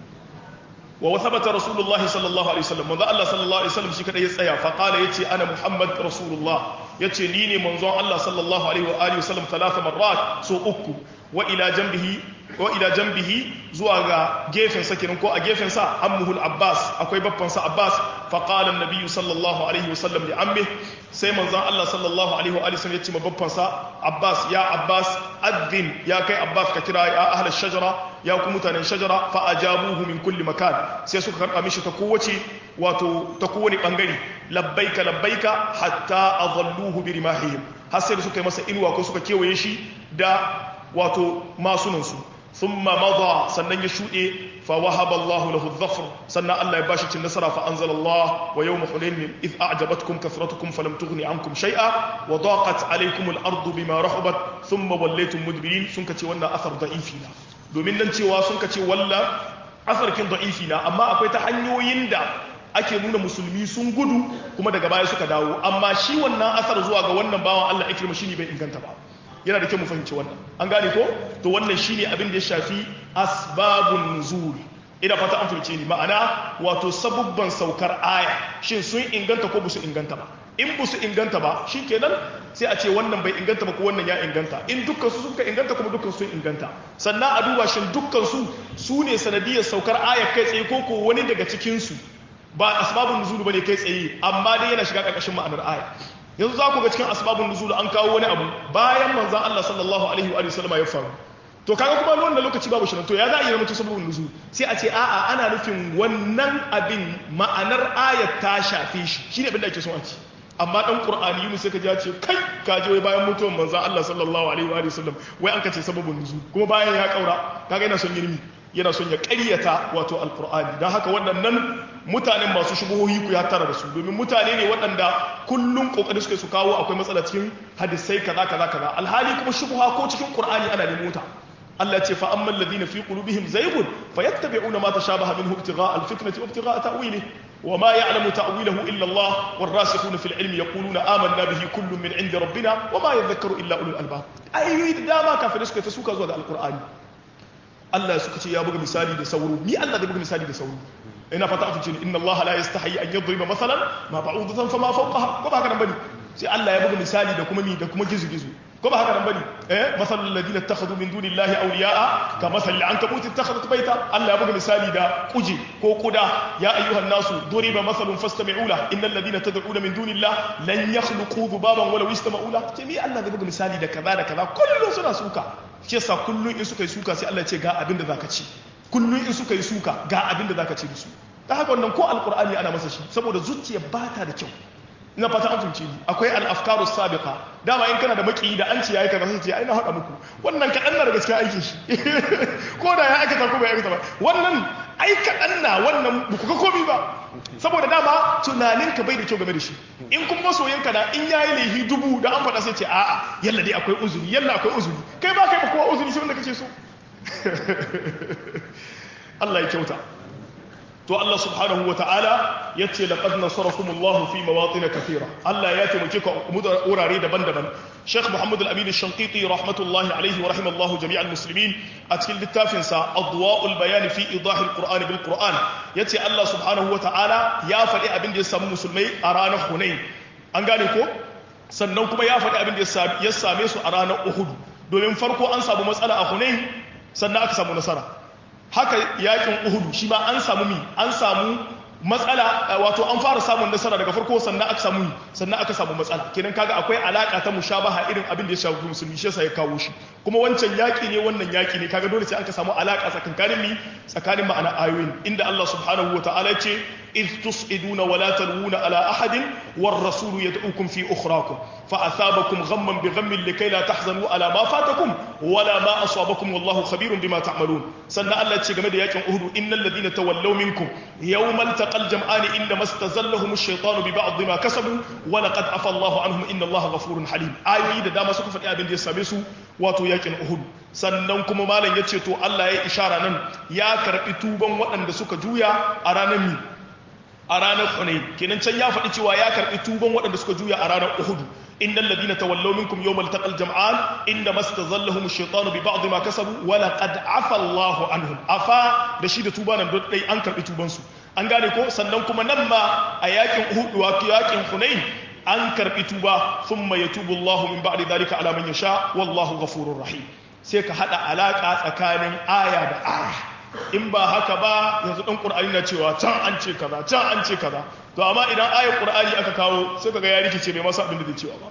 wa wasabata rasulullah sallallahu alaihi wasallam manzo Allah sallallahu alaihi wasallam shi kada ya tsaya fa qala yace ana muhammad rasulullah yace ni ne manzon Allah sallallahu alaihi wa alihi wasallam talata marrat so uku wa ila janbihi wa ila janbihi zuwa ga gefen sa kenan ko a gefen sa ammuhul abbas akwai babban sa abbas fa qala an-nabiy sallallahu alaihi wasallam li ammi sai manzon Allah sallallahu alaihi wa alihi wasallam yace ma babban sa abbas ya abbas addin ya kai abbas ka kira ya ahla shajara ya ku mutanen shajara fa ajabuhu min kulli makan sai suka karba mishi ta kowace wato ta kowane bangare labbaika labbaika hatta adalluhu bi rimahihim har sai suka yi masa inuwa ko suka kewaye shi da wato masunan su thumma madha sannan ya shude fa wahaba Allah lahu adh-dhafr sannan Allah ya bashi cin nasara fa anzala Allah wa yawm hunain id a'jabatkum kathratukum falam tughni ankum shay'a wa daqat alaykum al-ardu bima rahabat thumma wallaytum mudbirin sun kace wannan asar da'ifi na domin nan cewa sun kace walla asarkin da'ifi na amma akwai ta hanyoyin da ake nuna musulmi sun gudu kuma daga baya suka dawo amma shi wannan asar zuwa ga wannan bawan Allah ikrima shine bai inganta ba yana da kyau mu fahimci wannan an gane ko to wannan shine abin da ya shafi asbabun nuzul ina fata an fahimce ni ma'ana wato sabubban saukar aya shin sun inganta ko su inganta ba in su inganta ba shikenan sai a ce wannan bai inganta ba ko wannan ya inganta in dukkan su suka inganta kuma dukkan sun inganta sannan a duba shin dukkan su su ne sanadiyar saukar aya kai tsaye ko ko wani daga cikin su ba asbabun nuzul bane kai tsaye amma dai yana shiga karkashin ma'anar aya yanzu za ku ga cikin asbabun nuzul an kawo wani abu bayan manzon Allah sallallahu alaihi wa sallam ya faru to kaga kuma wannan lokaci babu shirin to ya za a yi zama sababun nuzul sai a ce a'a ana nufin wannan abin ma'anar ayat ta shafe shi shine abin da ake son a ci amma dan qur'ani yunus sai ka ji ce kai ka je wai bayan mutuwar manzon Allah sallallahu alaihi wa sallam wai an kace sababun nuzul kuma bayan ya kaura kaga yana son yirmi yana son ya ƙaryata wato alkur'ani don haka waɗannan mutanen masu shubuhohi ku ya tara da su domin mutane ne waɗanda kullum ƙoƙari suke su kawo akwai matsala cikin hadisai kaza kaza kaza alhali kuma shubuha ko cikin qur'ani ana nemo ta Allah ce fa amman ladina fi qulubihim zaygun fayattabi'una ma tashabaha minhu ibtigha'a alfitnati wa ibtigha'a ta'wilihi وما يعلم تأويله إلا الله والراسخون في العلم يقولون آمنا به كل من عند ربنا وما يذكر إلا أولو الألباب أي يريد داما كافر سكة تسوكا زود القرآن Allah suka ce ya buga misali da sauro ni Allah zai buga misali da sauro ina fata afice ni inna Allah la yastahi an yadriba masalan ma ba'udatan fama fawqaha ko ba haka nan bane sai Allah ya buga misali da kuma mi da kuma gizu gizu ko ba haka nan bane eh masalul ladina ittakhadhu min dunillahi awliya'a ka masalil ankabut ittakhadhat bayta Allah ya buga misali da kuje ko kuda ya ayyuhan nasu duriba masalun fastami'u la innal ladina tad'una min dunillahi lan yakhluqu dhubaban walau istama'u la ce mi Allah zai buga misali da kaza da kaza kullun suna suka shi yasa kullun in suka yi suka sai Allah ya ce ga abin da zaka ci kullun in suka yi suka ga abin da zaka ci da su ta haka wannan ko alqur'ani ana masa shi saboda zuciya ba ta da kyau ina fata an fahimci ni akwai al-afkaru sabiqa dama in kana da maki da an ce yayi kaza sai ce ai na hada muku wannan kadan na da gaskiya aikin shi ko da ya aikata ko bai aikata ba wannan ai kaɗan na wannan ba ku ga komi ba saboda dama tunaninka bai da kyau game da shi in kuma masoyinka na in yayi laihi dubu da an faɗa sai ce a'a yalla dai akwai uzuri yalla akwai uzuri kai ba kai ba kowa uzuri sai wanda kace so Allah ya kyauta to Allah subhanahu wa ta'ala ya ce laqad nasarakum Allah fi mawatin kathira Allah ya taimake ku a wurare daban-daban Sheikh Muhammad Al-Amin Shanqiti rahmatullahi alaihi wa rahimallahu jami'al muslimin a cikin littafin sa Adwa'ul Bayan fi Idah al-Qur'an bil Qur'an yace Allah subhanahu wa ta'ala ya faɗi abin da ya samu musulmai a ranar Hunain an gane ko sannan kuma ya faɗi abin da ya same su a ranar Uhud domin farko an samu matsala a Hunain sannan aka samu nasara haka yakin uhudu shi ma an samu mi an samu matsala wato an fara samun nasara daga farko sannan aka samu sannan aka samu matsala kenan kaga akwai alaka ta mushabaha irin abin da ya shafi musulmi shi yasa ya kawo shi kuma wancan yaki ne wannan yaki ne kaga dole sai aka samu alaka tsakanin mi tsakanin ma'ana ayoyin inda Allah subhanahu wataala ya ce إذ تصعدون ولا تلوون على أحد والرسول يدعوكم في أخراكم فأثابكم غما بغم لكي لا تحزنوا على ما فاتكم ولا ما أصابكم والله خبير بما تعملون سنة الله تشيغم دياك أهد إن الذين تولوا منكم يوم التقى الجمعان إنما استزلهم الشيطان ببعض ما كسبوا ولقد عفى الله عنهم إن الله غفور حليم آيوي da dama suka faɗi abin da ya same su wato yakin Uhud sannan kuma malam ya ce to Allah ya ishara nan ya karɓi tuban waɗanda suka juya a ranar mi a ranar Hunayn kenan can ya faɗi cewa ya karɓi tuban waɗanda suka juya a ranar Uhud innal ladina tawallaw minkum yawmal taqal jam'an inna mastazallahum ash-shaytanu bi ba'd ma kasabu wa laqad afa Allahu anhum afa da shi da tuba nan dai an karɓi tuban su an gane ko sannan kuma nan ma a yakin Uhud wa yakin Hunayn an karɓi tuba thumma yatubu Allahu min ba'di dhalika ala man yasha wallahu ghafurur rahim sai ka hada alaka tsakanin aya da aya in ba haka ba yanzu ɗan ƙur'ani na cewa can an ce kaza can an ce kaza to amma idan ayar ƙur'ani aka kawo sai kaga ya rikice bai masa abin da zai cewa ba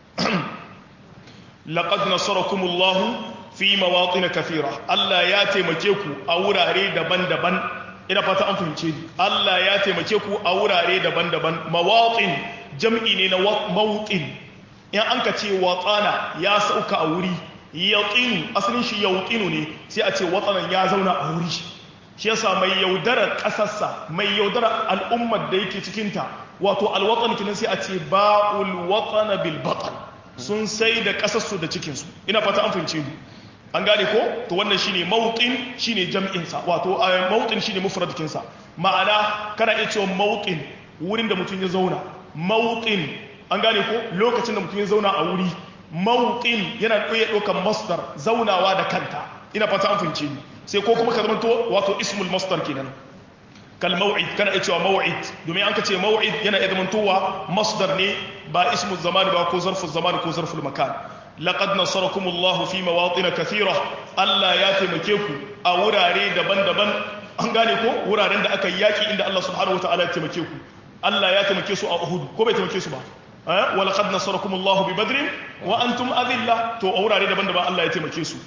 laqad nasarakumullahu fi mawatin kathira Allah ya taimake ku a wurare daban-daban ina fata an fahimce ni Allah ya taimake ku a wurare daban-daban mawatin jam'i ne na mawtin in an ka ce watsana ya sauka a wuri yaƙinu asalin shi yaƙinu ne sai a ce watsanan ya zauna a wuri shi yasa mai yaudarar ƙasarsa mai yaudarar al'ummar da yake cikinta wato alwatsan kinan sai a ce ba'ul watsana bil batan sun sai da ƙasarsu da cikinsu ina fata an fahimce mu an gane ko to wannan shine mawqin shine jam'insa wato mawqin shine mufradkinsa ma'ana kana iya cewa mawqin wurin da mutum ya zauna mawqin an gane ko lokacin da mutum ya zauna a wuri mawqin yana ɗaya ɗaukar masdar zaunawa da kanta ina fata an fahimce ni sai ko kuma ka zamanto wato ismul masdar kenan kal maw'id kana iya cewa maw'id domin an ka ce maw'id yana iya zamantowa masdar ne ba ismul zaman ba ko zarful zaman ko zarful makan laqad nasarakumullahu fi mawatin kathira Allah ya taimake ku a wurare daban-daban an gane ko wuraren da aka yaki inda Allah subhanahu wataala ya taimake ku Allah ya taimake su a Uhud ko bai taimake su ba ولقد نصركم الله ببدر وانتم اذله to a wurare daban-daban Allah ya taimake su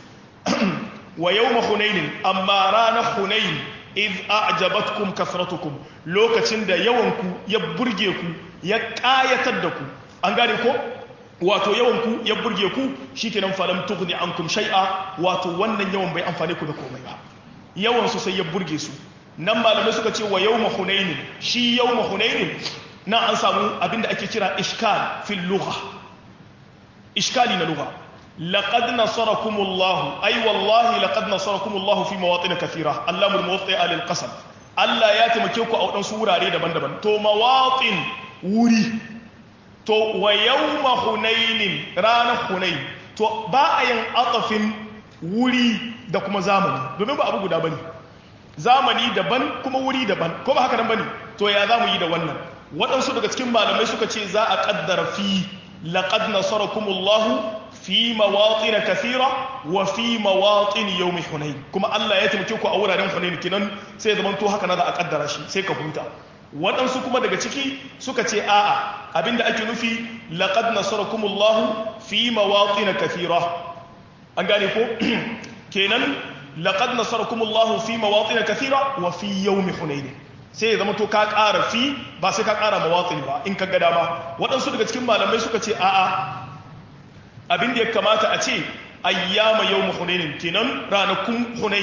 wa yawm hunain amma rana hunain id a'jabatkum kathratukum lokacin da yawanku ya burge ku ya kayatar da ku an gane ko wato yawanku ya burge ku shikenan falam tughni ankum shay'a wato wannan yawan bai amfane ku da komai ba yawan su sai ya burge su nan malamai suka ce wa yawm hunain shi yawm hunain na an samu abinda ake kira ishkal fil lugha ishkali na lugha laqad nasarakumullahu ay wallahi laqad nasarakumullahu fi mawatin kathira allamul muwatti alil qasam Allah ya taimake ku a wadansu wurare daban-daban to mawatin wuri to wa yawma hunainin ranar hunain to ba a yin atafin wuri da kuma zamani domin ba abu guda bane zamani daban kuma wuri daban ko ba haka nan bane to ya zamu yi da wannan waɗansu daga cikin malamai suka ce za a ƙaddara fi laƙad nasarakumullahu fi mawaƙin kathira wa fi mawaƙin yau mai hunayi kuma Allah ya taimake ku a wuraren hunayi kinan sai zaman to haka na za a ƙaddara shi sai ka huta waɗansu kuma daga ciki suka ce a'a abinda ake nufi laƙad nasarakumullahu fi mawaƙin kathira an gane ko kenan laƙad nasarakumullahu fi mawaƙin kathira wa fi yau mai hunayi sai ya zama to ka ƙara fi ba sai ka ƙara mawatsin ba in ka ga dama waɗansu daga cikin malamai suka ce a'a abin da ya kamata a ce ayyama yau hunainin kenan ranakun hunain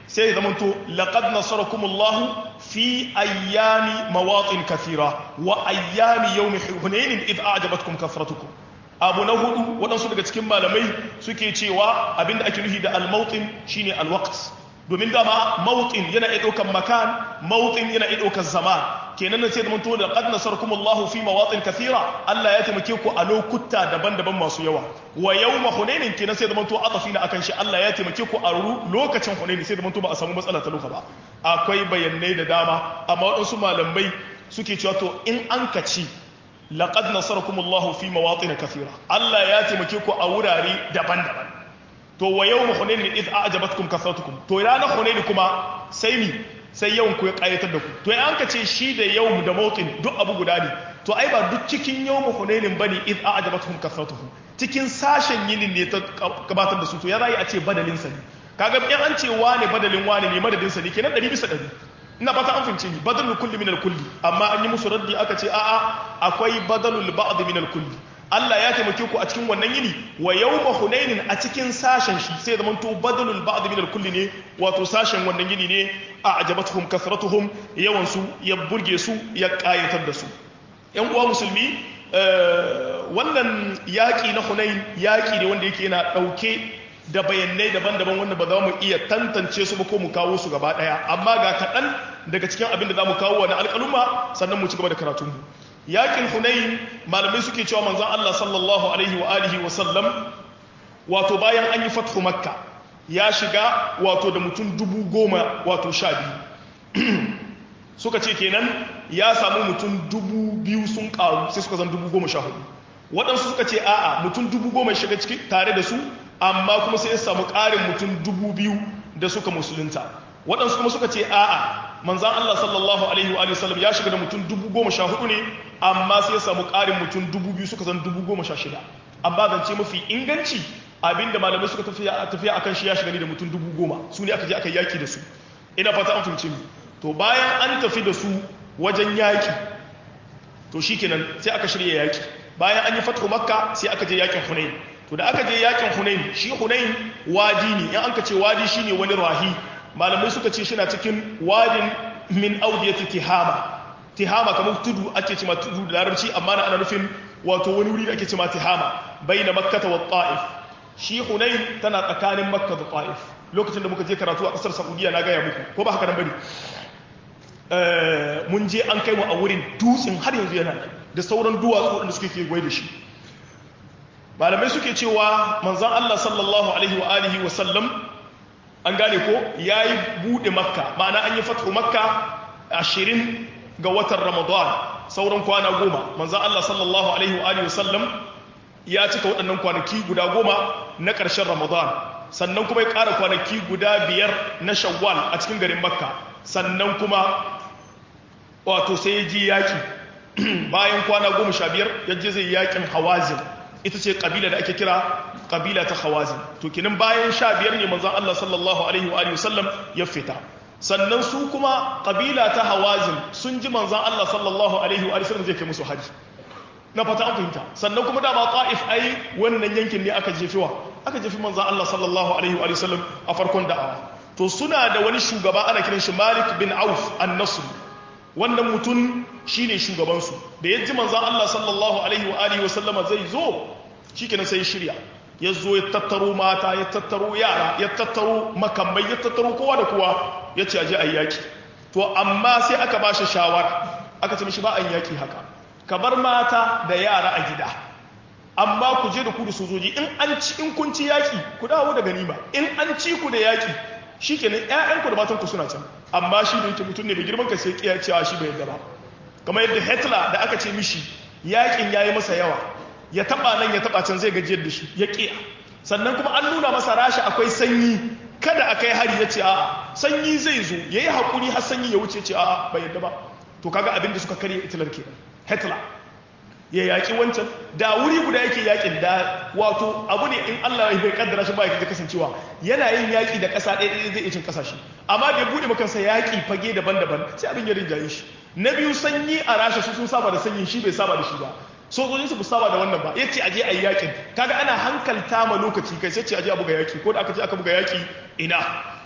sai ya zamanto laqad nasarakumullahu fi ayyami mawatin kathira wa ayyami yawmi hunain id a'jabatkum kathratukum abu na hudu waɗansu daga cikin malamai suke cewa abinda ake nufi da al-mawtin shine al-waqt domin dama mawtin yana iya ɗaukar makan mawtin yana iya ɗaukar zaman kenan nan sai da manto da qad nasarakumullahu fi mawatin kathira Allah ya taimake ku a lokuta daban-daban masu yawa wa yawma hunainin kenan sai da manto atafi na akan shi Allah ya taimake ku a lokacin hunaini sai da manto ba a samu matsala ta loka ba akwai bayanai da dama amma waɗansu malamai suke cewa to in an kaci laqad nasarakumullahu fi mawatin kathira Allah ya taimake ku a wurare daban-daban to wa yawma hunainin id a'jabatkum kathratukum to ranar hunaini kuma sai mi sai yawan ku ya kayatar da ku to ya an ka ce shi da yawm da mawtin duk abu guda ne to ai ba duk cikin yawm hunainin bane id a'jabatkum kathratukum cikin sashen yinin ne ta gabatar da su to ya zai a ce badalin sa ne kaga in an ce wane badalin wane ne madadin sa ne kenan 100 bisa 100 ina fata an fince ni badalul kulli min al kulli amma an yi musu raddi aka ce a'a akwai badalul ba'd min al kulli Allah ya taimake ku a cikin wannan yini wa yawma hunainin a cikin sashen shi sai zaman to badalul ba'd min al-kulli ne wato sashen wannan yini ne a ajabatuhum kasratuhum yawan su ya burge su ya kayatar da su yan uwa musulmi wannan yaki na hunain yaki ne wanda yake yana dauke da bayanai daban-daban wanda ba za mu iya tantance su ba ko mu kawo su gaba daya amma ga kaɗan daga cikin abin da za mu kawo wani alƙaluma sannan mu ci gaba da karatunmu yakin hunain malamai suke cewa manzon Allah sallallahu alaihi wa alihi wa sallam wato bayan an yi fathu makka ya shiga wato da mutum dubu goma wato sha biyu suka ce kenan ya samu mutum dubu biyu sun karu sai suka zan dubu goma sha hudu waɗansu suka ce a'a mutum dubu goma shiga ciki tare da su amma kuma sai ya samu ƙarin mutum dubu biyu da suka musulunta waɗansu kuma suka ce a'a manzan Allah sallallahu alaihi wa sallam ya shiga da mutum dubu goma sha hudu ne amma sai ya samu ƙarin mutum dubu biyu suka zan dubu goma sha shida amma zance mafi inganci abinda malamai suka tafiya tafiya akan shi ya shiga ne da mutum dubu goma su ne aka je aka yaki da su ina fata an fahimci mu to bayan an tafi da su wajen yaki to shikenan sai aka shirya yaki bayan an yi fathu makka sai aka je yakin hunain to da aka je yakin hunain shi hunain wadi ne in an ka ce wadi shine wani rahi malamai suka ce shi na cikin wadin min audiyati tihama tihama kamar tudu ake ce ma tudu da larabci amma na ana nufin wato wani wuri da ake ce ma tihama baina makkata wa ta'if shi hunain tana tsakanin makka da ta'if lokacin da muka je karatu a kasar saudiya na gaya muku ko ba haka nan bane mun je an kai mu a wurin dutsen har yanzu yana da sauran duwatsu wanda suke kewaye da shi malamai suke cewa manzon Allah sallallahu alaihi wa alihi wa sallam an gane ko yayi bude makka ma'ana an yi fathu makka 20 ga watan ramadan sauran kwana goma manzon Allah sallallahu alaihi wa alihi wa sallam ya cika waɗannan kwanaki guda goma na ƙarshen ramadan sannan kuma ya ƙara kwanaki guda biyar na shawwal a cikin garin makka sannan kuma wato sai ya ji yaƙi bayan kwana goma sha biyar ya je zai yaƙin hawazin ita ce ƙabila da ake kira ƙabila ta hawazin to kinan bayan sha biyar ne manzan Allah sallallahu alaihi wa sallam ya fita sannan su kuma ƙabila ta hawazin sun ji manzan Allah sallallahu alaihi wa sallam zai kai musu haji na fata an fahimta sannan kuma dama ta'if ai wannan yankin ne aka jefewa aka jefi manzan Allah sallallahu alaihi wa sallam a farkon da'awa to suna da wani shugaba ana kiran shi Malik bin Auf an-Nasr wannan mutum shine shugaban su da yaji manzan Allah sallallahu alaihi wa alihi wa sallama zai zo shikenan sai shirya ya zo ya tattaro mata ya tattaro yara ya tattaro makamai ya tattaro kowa da kowa ya ce aje ayi yaki to amma sai aka ba shi shawara aka ce mishi ba an yaki haka ka bar mata da yara a gida amma ku je da ku da sojoji in an ci in kun ci yaki ku dawo da ganima in an ci ku da yaki shikenan ƴaƴanku da matanku suna can amma shi da yake mutum ne mai girman ka sai kiya cewa shi bai yarda ba kamar yadda Hitler da aka ce mishi yakin yayi masa yawa ya taba nan ya taba can zai gajiyar da shi ya kiya sannan kuma an nuna masa rasha akwai sanyi kada a kai hari ya ce a'a sanyi zai zo yayi hakuri har sanyi ya wuce ce a'a bai yarda ba to kaga abin da suka karya Hitler kenan Hitler ya yaƙi wancan da wuri guda yake yaƙin da wato abu ne in Allah bai kaddara shi ba ya kasancewa yana yin yaƙi da ƙasa ɗaya ɗaya zai iya cin ƙasashe amma da ya buɗe makansa yaƙi fage daban-daban sai abin ya rinjaye shi na biyu sanyi a rasha su sun saba da sanyi shi bai saba da shi ba sojojin su saba da wannan ba ya ce aje a yi yaƙin kaga ana hankalta ma lokaci kai sai ce aje a buga yaƙi ko da aka ce aka buga yaƙi ina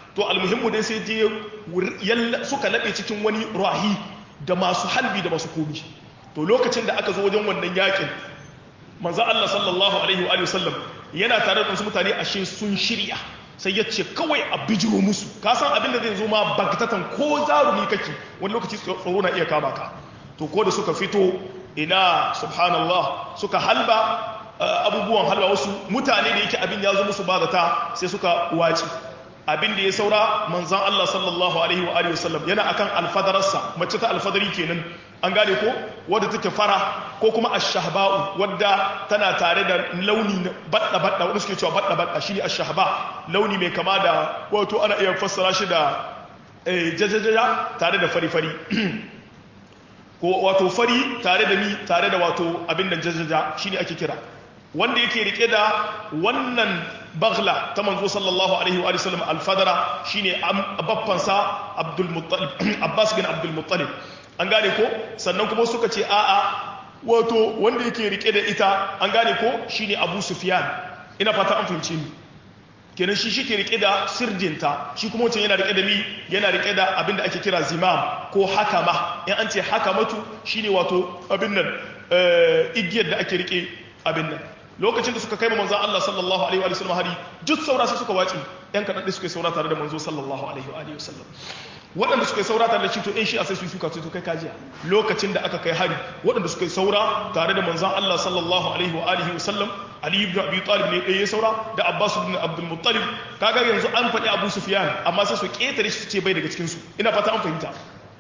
to almuhimmu dai sai je suka laɓe cikin wani rahi da masu halbi da masu komi to lokacin da aka zo wajen wannan yakin manzo Allah sallallahu alaihi wa sallam yana tare da wasu mutane ashe sun shirya sai ya ce kawai a bijiro musu ka san abin da zai zo ma bagtatan ko zarumi kake wani lokaci tsoro na iya kama ka to ko da suka fito ina subhanallah suka halba abubuwan halba wasu mutane da yake abin ya zo musu ba zata sai suka wace abin da ya saura manzan Allah sallallahu alaihi wa alihi wasallam yana akan alfadararsa mace ta alfadari kenan an gane ko wadda take fara ko kuma ash-shahba'u wadda tana tare da launi badda badda wanda suke cewa badda badda shine ash-shahba launi mai kama da wato ana iya fassara shi da jajajaja tare da fari fari ko wato fari tare da mi tare da wato abin da jajaja shine ake kira wanda yake rike da wannan baghla ta manzo sallallahu alaihi wa sallam alfadara shine babbansa abdul muttalib abbas bin abdul muttalib an gane ko sannan kuma suka ce a'a wato wanda yake rike da ita an gane ko shine abu sufyan ina fata an fahimci ni kenan shi shi ke rike da sirdinta shi kuma wancan yana rike da mi yana rike da abin da ake kira zimam ko hakama in an ce hakamatu shine wato abin nan igiyar da ake rike abin nan lokacin da suka kai manzo Allah sallallahu alaihi wa sallam hari duk saura sai suka wace yan kadan da suka yi saura tare da manzo sallallahu alaihi wa sallam waɗanda suka yi saura tare da shi to in shi a sai su suka to kai kajiya lokacin da aka kai hari waɗanda suka yi saura tare da manzon Allah sallallahu alaihi wa alihi wa sallam Ali ibn Abi Talib ne ɗaya saura da Abbas ibn Abdul Muttalib kaga yanzu an faɗi Abu Sufyan amma sai su ketare shi su ce bai daga cikin su ina fata an fahimta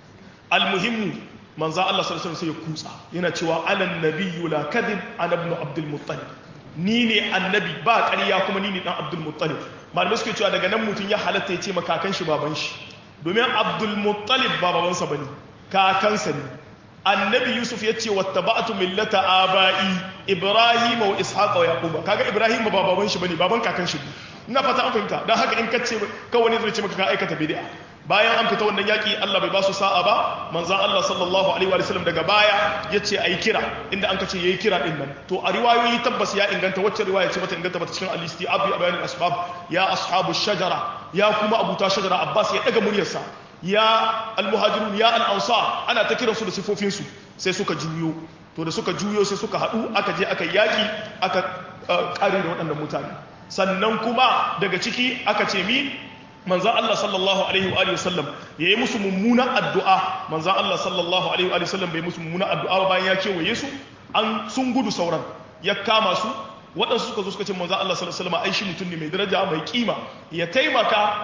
almuhimmu manzon Allah sallallahu alaihi wa sallam sai ya kutsa yana cewa anan nabiyyu la kadhib ana ibn Abdul Muttalib ni ne annabi ba ƙarya kuma ni ne dan Abdul Muttalib malamai suke cewa daga nan mutum ya halatta ya ce makakan shi baban shi domin Abdul Muttalib ba babansa bane kakansa ne annabi Yusuf ya ce wattaba'tu millata aba'i Ibrahim wa Ishaq wa Yaqub kaga Ibrahim ba baban shi bane baban kakan shi ina fata an fahimta dan haka in kace kawai ne zai ce maka ka aikata bid'a bayan an fita wannan yaki Allah bai ba su sa'a ba manzon Allah sallallahu alaihi wa sallam daga baya yace ayi kira inda an kace yayi kira din nan to a riwayoyi tabbas ya inganta wacce riwaya ce bata inganta bata cikin al-istiab bi bayan al-asbab ya ashabu shajara ya kuma abuta shajara Abbas ya daga muryarsa ya al-muhajirun ya al-ansar ana ta kiransu da sifofin su sai suka juyo to da suka juyo sai suka hadu aka je aka yaki aka kare da waɗannan mutane sannan kuma daga ciki aka ce mi manzan Allah sallallahu Alaihi wa sallam ya yi musu mummunan addu'a manzan Allah sallallahu Alaihi wa sallam bai musu mummunan addu'a bayan ya kewaye su an sun gudu sauran ya kama su waɗansu suka zo suka ce manzan Allah sallallahu Alaihi wa ai shi mutum ne mai daraja mai kima ya taimaka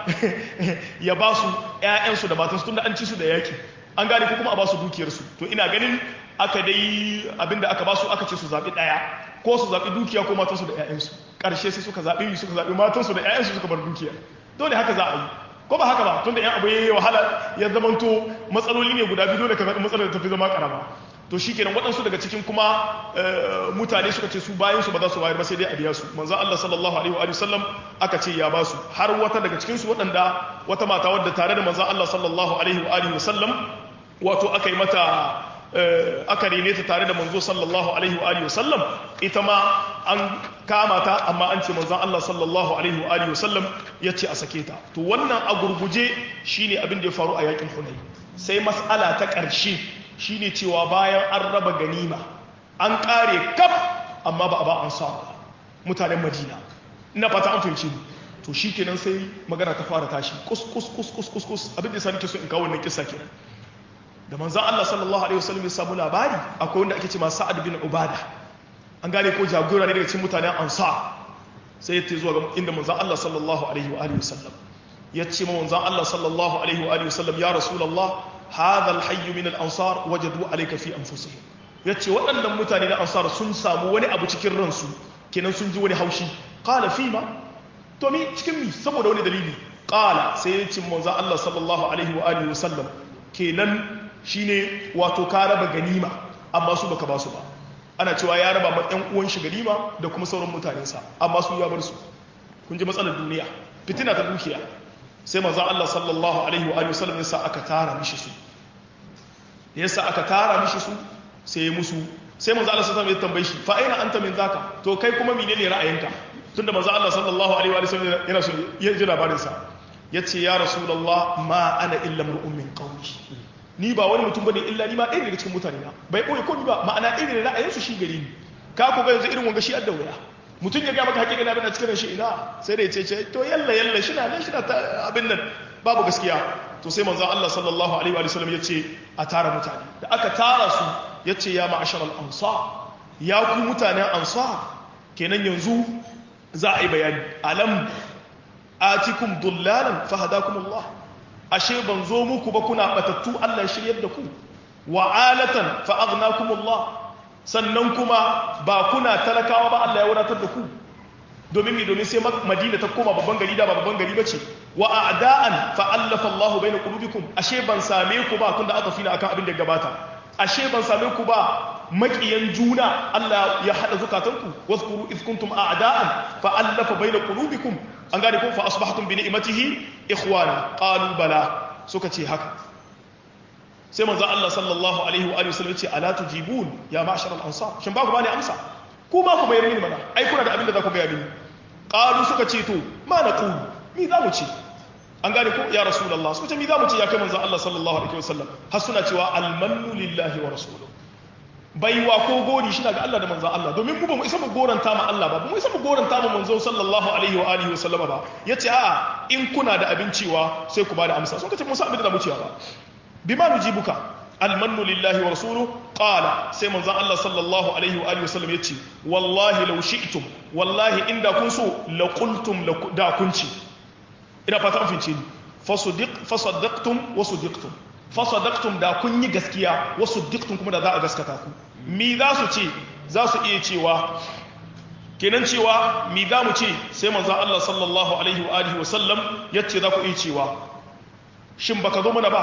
ya ba su ‘ya'yansu da matansu tun da an ci su da yaƙi an gane ko kuma a ba su dukiyarsu to ina ganin aka dai abinda aka ba su aka ce su zaɓi ɗaya ko su zaɓi dukiya ko matansu da ‘ya'yansu ƙarshe sai suka zaɓi suka zaɓi matansu da ‘ya'yansu suka bar dukiya dole haka za a yi ko ba haka ba tunda yan abu yayi wahala ya zamanto matsaloli ne guda biyu dole ka zaɓi matsalar da tafi zama karama to shikenan waɗansu daga cikin kuma mutane suka ce su bayan su ba za su bayar ba sai dai a biya su manzo Allah sallallahu alaihi wa sallam aka ce ya ba su har wata daga cikin su waɗanda wata mata wadda tare da manzo Allah sallallahu alaihi wa sallam wato aka yi mata aka rene ta tare da manzo sallallahu alaihi wa alihi wasallam ita ma an kama ta amma an ce manzon Allah sallallahu alaihi wa alihi wasallam ya ce a sake ta to wannan a gurguje shine abin da ya faru a yakin Hunayn sai mas'ala ta ƙarshe shine cewa bayan an raba ganima an kare kaf amma ba a ba an sa mutanen Madina ina fata an fahimci ni to shikenan sai magana ta fara tashi kus kus kus kus kus kus abin da yasa nake so in kawo wannan kissa kenan da manzan Allah sallallahu Alaihi wasallam ya samu labari akwai wanda ake ce ma sa'ad bin ubada an gane ko jagora ne daga cikin mutanen ansa sai ya ce zuwa ga inda manzan Allah sallallahu Alaihi wa alihi wasallam ya ce ma manzan Allah sallallahu Alaihi wa alihi wasallam ya rasulullah hadha alhayy min al-ansar wajadu alayka fi anfusihim ya ce waɗannan mutane na ansar sun samu wani abu cikin ransu kenan sun ji wani haushi qala fima to mi cikin mi saboda wani dalili qala sai ya ce manzan Allah sallallahu alaihi wa alihi wasallam kenan shine wato ka raba ganima amma su baka ba su ba ana cewa ya raba ma ɗan uwan shi ganima da kuma sauran mutanensa amma su ya bar su kun ji matsalar duniya fitina ta dukiya sai manzo Allah sallallahu alaihi wa sallam yasa aka tara mishi su yasa aka tara mishi su sai musu sai manzo Allah sallallahu alaihi wa tambaye shi fa aina anta min zaka to kai kuma menene ra'ayinka tunda manzo Allah sallallahu alaihi wa sallam yana so ya ji labarin sa yace ya rasulullah ma ana illa mar'un min qawmi ni ba wani mutum bane illa ni ma ɗaya daga cikin mutane na bai ɓoye ko ni ba ma'ana irin ra'ayinsu shi gari ni ka ku ga yanzu irin wanga shi adda wuya mutum ya ga maka hakika na bin a cikin shi ina sai da ya ce ce to yalla yalla shi na nan shi na abin nan babu gaskiya to sai manzon Allah sallallahu alaihi wa sallam ya ce a tara mutane da aka tara su ya ce ya ma'ashar al-ansar ya ku mutanen ansar kenan yanzu za a yi bayani alam atikum dullalan fahadakum Allah ashe ban zo muku ba kuna batattu Allah ya shiryar da ku wa alatan fa aghnakumullah sannan kuma ba kuna talakawa ba Allah ya wadatar da ku domin mi domin sai Madina ta koma babban gari da ba babban gari bace wa a'da'an fa allafa Allah baina qulubikum ashe ban same ku ba tunda aka fina akan abin da gabata ashe ban same ku ba makiyan juna Allah ya hada zukatanku wazkuru iz kuntum a'da'an fa allafa baina qulubikum an gane ko fa asbahtum bi ni'matihi ikhwana qalu bala suka ce haka sai manzo Allah sallallahu alaihi wa alihi wasallam ce ala tujibun ya ma'shar al-ansar shin ba ku bani amsa ku ma ku bayar mini mana ai kuna da abin da za ku bayar mini qalu suka ce to ma naqulu mi za mu ce an gane ko ya rasulullah suka ce mi za mu ce ya kai manzo Allah sallallahu alaihi wasallam har suna cewa al-mannu lillahi wa rasuluhu baiwa ko gori shi ga Allah da manzo Allah domin mu ba mu isa mu goranta ma Allah ba mu isa mu goranta ma manzo sallallahu alaihi wa alihi wa sallama ba yace a'a in kuna da abin cewa sai ku bada amsa sun kace musa abin da mu cewa ba bima nujibuka almannu lillahi wa rasuluhu qala sai manzo Allah sallallahu alaihi wa alihi wa sallam yace wallahi law shi'tum wallahi inda kun so la qultum da kun ci ina fata an fince ni fasadiq fasaddaqtum wa sadiqtum fasadaktum da kun yi gaskiya wasu diktun kuma da za a gaskata ku mi za su ce za su iya cewa kenan cewa mi za mu ce sai manzo Allah sallallahu alaihi wa alihi wa sallam yace za ku iya cewa shin baka zo mana ba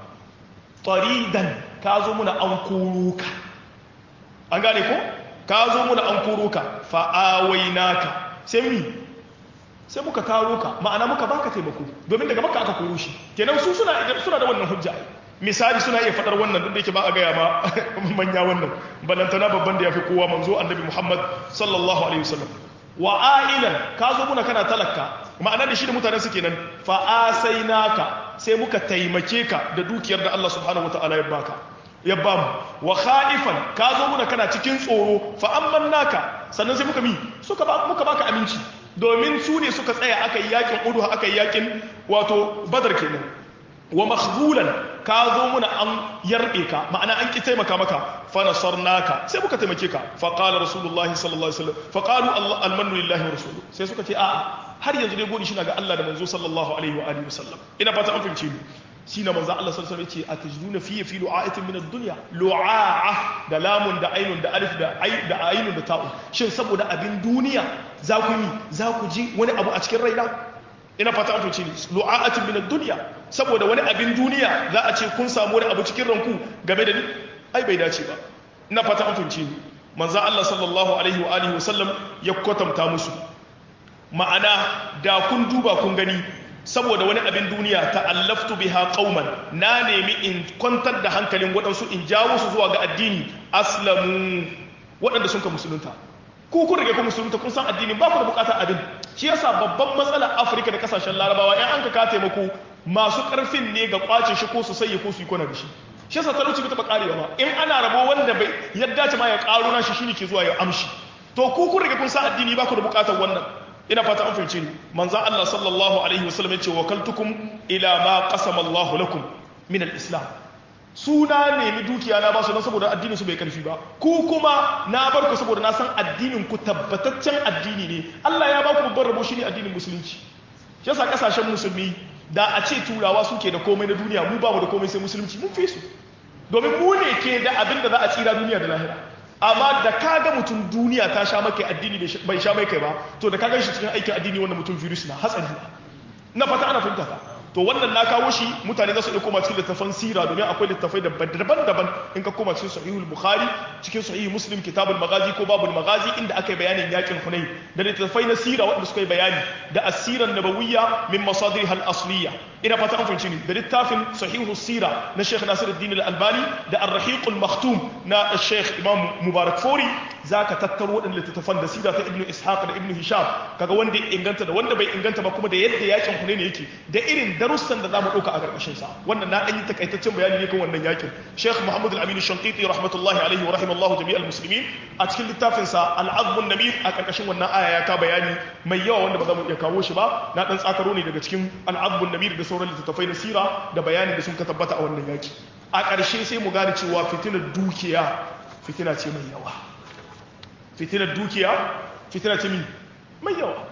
taridan ka zo muna an koro ka an gane ko ka zo muna an koro ka fa awainaka sai mi sai muka karo ka ma'ana muka baka taimako domin daga maka aka koro shi kenan su suna suna da wannan hujja misali suna iya fadar wannan duk da yake ba a gaya ma manya wannan balantana babban da ya fi kowa manzo annabi muhammad sallallahu alaihi wasallam wa ailan ka zo muna kana talaka ma'ana da shi da mutanen su kenan fa asainaka sai muka taimake ka da dukiyar da Allah subhanahu wataala ya baka ya ba mu wa khaifan ka zo muna kana cikin tsoro fa amannaka sannan sai muka mi suka ba muka baka aminci domin su ne suka tsaya aka yi yakin udu aka yi yakin wato badar kenan wa makhzulan ka zo muna an yarbe ka ma'ana an ki taimaka maka fa nasarnaka sai muka taimake ka fa qala rasulullahi sallallahu alaihi wasallam fa qalu almanu lillahi wa rasuluhu sai suka ce a'a har yanzu dai godi shi ga Allah da manzo sallallahu alaihi wa alihi wasallam ina fata an fahimce ni shi na manzo Allah sallallahu alaihi wasallam yace atajiduna fi fi lu'atin min ad-dunya lu'a'a da lamun da ainun da alif da ai da ainun da ta'u shin saboda abin duniya za ku yi za ku ji wani abu a cikin raina ina fata an fahimce ni lu'atin min ad-dunya saboda wani abin duniya za a ce kun samu wani abu cikin ranku game da ni ai bai dace ba ina fata an fahimce ni manzo Allah sallallahu alaihi wa alihi wasallam ya kwatanta musu ma'ana da kun duba kun gani saboda wani abin duniya ta'allaftu biha qauman na nemi in kwantar da hankalin waɗansu in jawo su zuwa ga addini aslamu waɗanda sun ka musulunta ku kun rage ku musulunta kun san addini ba ku da bukatar abin shi yasa babban matsalar Afirka da kasashen Larabawa in an ka ka taimako masu karfin ne ga kwace shi ko su saye ko su yi kona da shi shi yasa talauci bai taɓa karewa ba in ana rabo wanda bai yadda ce ma ya karo na shi shine ke zuwa ya amshi to ku kun rage kun san addini ba ku da bukatar wannan ina fata an fahimce ni manzon Allah sallallahu alaihi wasallam ya ce wakaltukum ila ma qasama Allah lakum min al-islam suna nemi dukiya na ba su don saboda addinin su bai karfi ba ku kuma na bar ku saboda na san addinin ku tabbataccen addini ne Allah ya ba ku babban rabo shine addinin musulunci shi yasa kasashen musulmi da a ce turawa suke da komai na duniya mu ba mu da komai sai musulunci mun fi su domin mu ne ke da abin da za a tsira duniya da lahira amma da ka ga mutum duniya ta sha maka addini bai sha mai kai ba to da ka gan shi cikin aikin addini wannan mutum virus na hatsari na fata ana fahimta ka to wannan na kawo shi mutane za su iya koma cikin littafan sira domin akwai littafai daban-daban in ka koma cikin sahihul bukhari cikin sahihul muslim kitabul magazi ko babul magazi inda aka yi bayanin yakin hunain da littafai na sira waɗanda suka yi bayani da asiran nabawiyya min masadir hal asliya ina fata an fahimci ni da littafin sahihu sira na sheikh nasiruddin al-albani da ar-rahiq al-maktum na sheikh imam mubarak fori zaka tattaro waɗannan littattafan da sira ta ibnu ishaq da ibnu hisham kaga wanda ya inganta da wanda bai inganta ba kuma da yadda yakin hunain yake da irin darussan da zamu dauka a karkashin sa wannan na dan yi takaitaccen bayani ne kan wannan yakin sheikh muhammad al-amin shanqiti rahmatullahi alaihi wa rahimallahu jami'al muslimin a cikin littafin sa al-azm an-namir a karkashin wannan aya ya ka bayani mai yawa wanda ba za mu iya kawo shi ba na dan tsakaro ne daga cikin al-azm an-namir da sauran littattafai na sira da bayani da sun ka tabbata a wannan yaki a ƙarshe sai mu gane cewa fitinar dukiya fitina ce mai yawa fitinar dukiya fitina ce mai yawa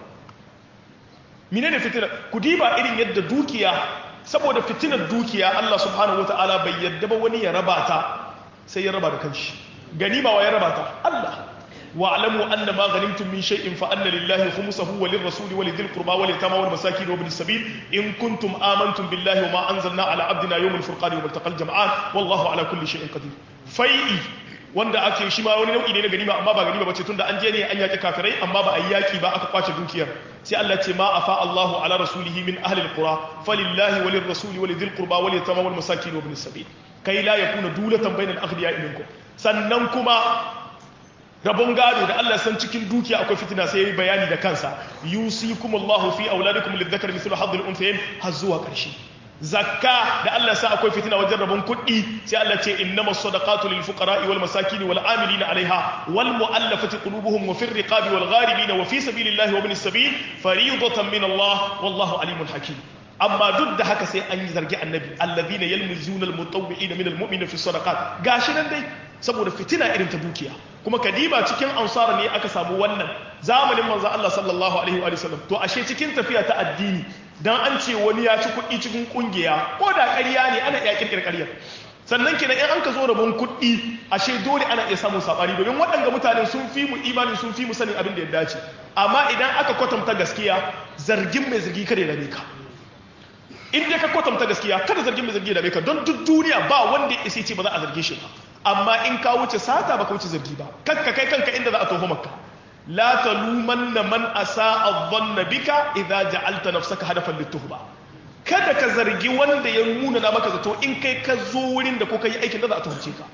mine ne fitinar ku diba irin yadda dukiya saboda fitinar dukiya Allah subhanahu wata'ala bai yadda ba wani ya raba ta sai ya raba da kanshi ganima wa ya raba ta Allah واعلموا أن ما غنمتم من شيء فأن لله خمسه وللرسول ولذي القربى واليتامى والمساكين وابن السبيل إن كنتم آمنتم بالله وما أنزلنا على عبدنا يوم الفرقان يوم التقى الجمعان والله على كل شيء قدير فيئي wanda ake shi ma wani nau'i ne na ganima amma ba ganima bace tunda an je ne an yaki kafirai amma ba a yi yaki ba aka kwace dukiyar sai Allah ce ma afa Allahu ala rasulihi min ahli alqura falillahi walir rasuli walidhil qurba wal yatama wal masakin wa ibn sabil kai la yakuna dulatan bainal aghniya minkum sannan kuma rabon gado da Allah san cikin dukiya akwai fitina sai yayi bayani da kansa yusikumullahu fi auladikum lidhakari mithlu hadhil unthayayn har zuwa ƙarshe zakka da Allah sa akwai fitina wajen rabon kuɗi sai Allah ce innamas sadaqatu lil fuqara'i wal masakin wal amilina 'alayha wal mu'allafati qulubuhum wa fir riqabi wal gharibin wa fi sabilillahi wa ibnis sabil fariidatan min Allah wallahu alimun hakim amma duk da haka sai an yi zargi annabi alladhina yalmizuna almutawwi'ina min almu'minina fi sadaqat gashi nan dai saboda fitina irin ta dukiya kuma kadiba cikin ansar ne aka samu wannan zamanin manzo Allah sallallahu alaihi wa sallam to ashe cikin tafiya ta addini dan an ce wani ya ci kuɗi cikin kungiya ko da ƙarya ne ana iya kirkir ƙaryar sannan kenan in an ka zo rabon kuɗi ashe dole ana iya samun sabani domin waɗanda mutanen sun fi mu imani sun fi mu sanin abin da ya dace amma idan aka kwatanta gaskiya zargin mai zargi kare da ka in dai ka kwatanta gaskiya kada zargin mai zargi da ka don duk duniya ba wanda ya ce ba za a zarge shi ba amma in ka wuce sata ba ka wuce zargi ba kanka kai kanka inda za a toho maka la talumanna man asaa adh-dhanna bika idza ja'alta nafsaka hadafan lituhba kada ka zargi wanda ya nuna na maka zato in kai ka zo wurin da ko kai aikin da za a tuhumce ka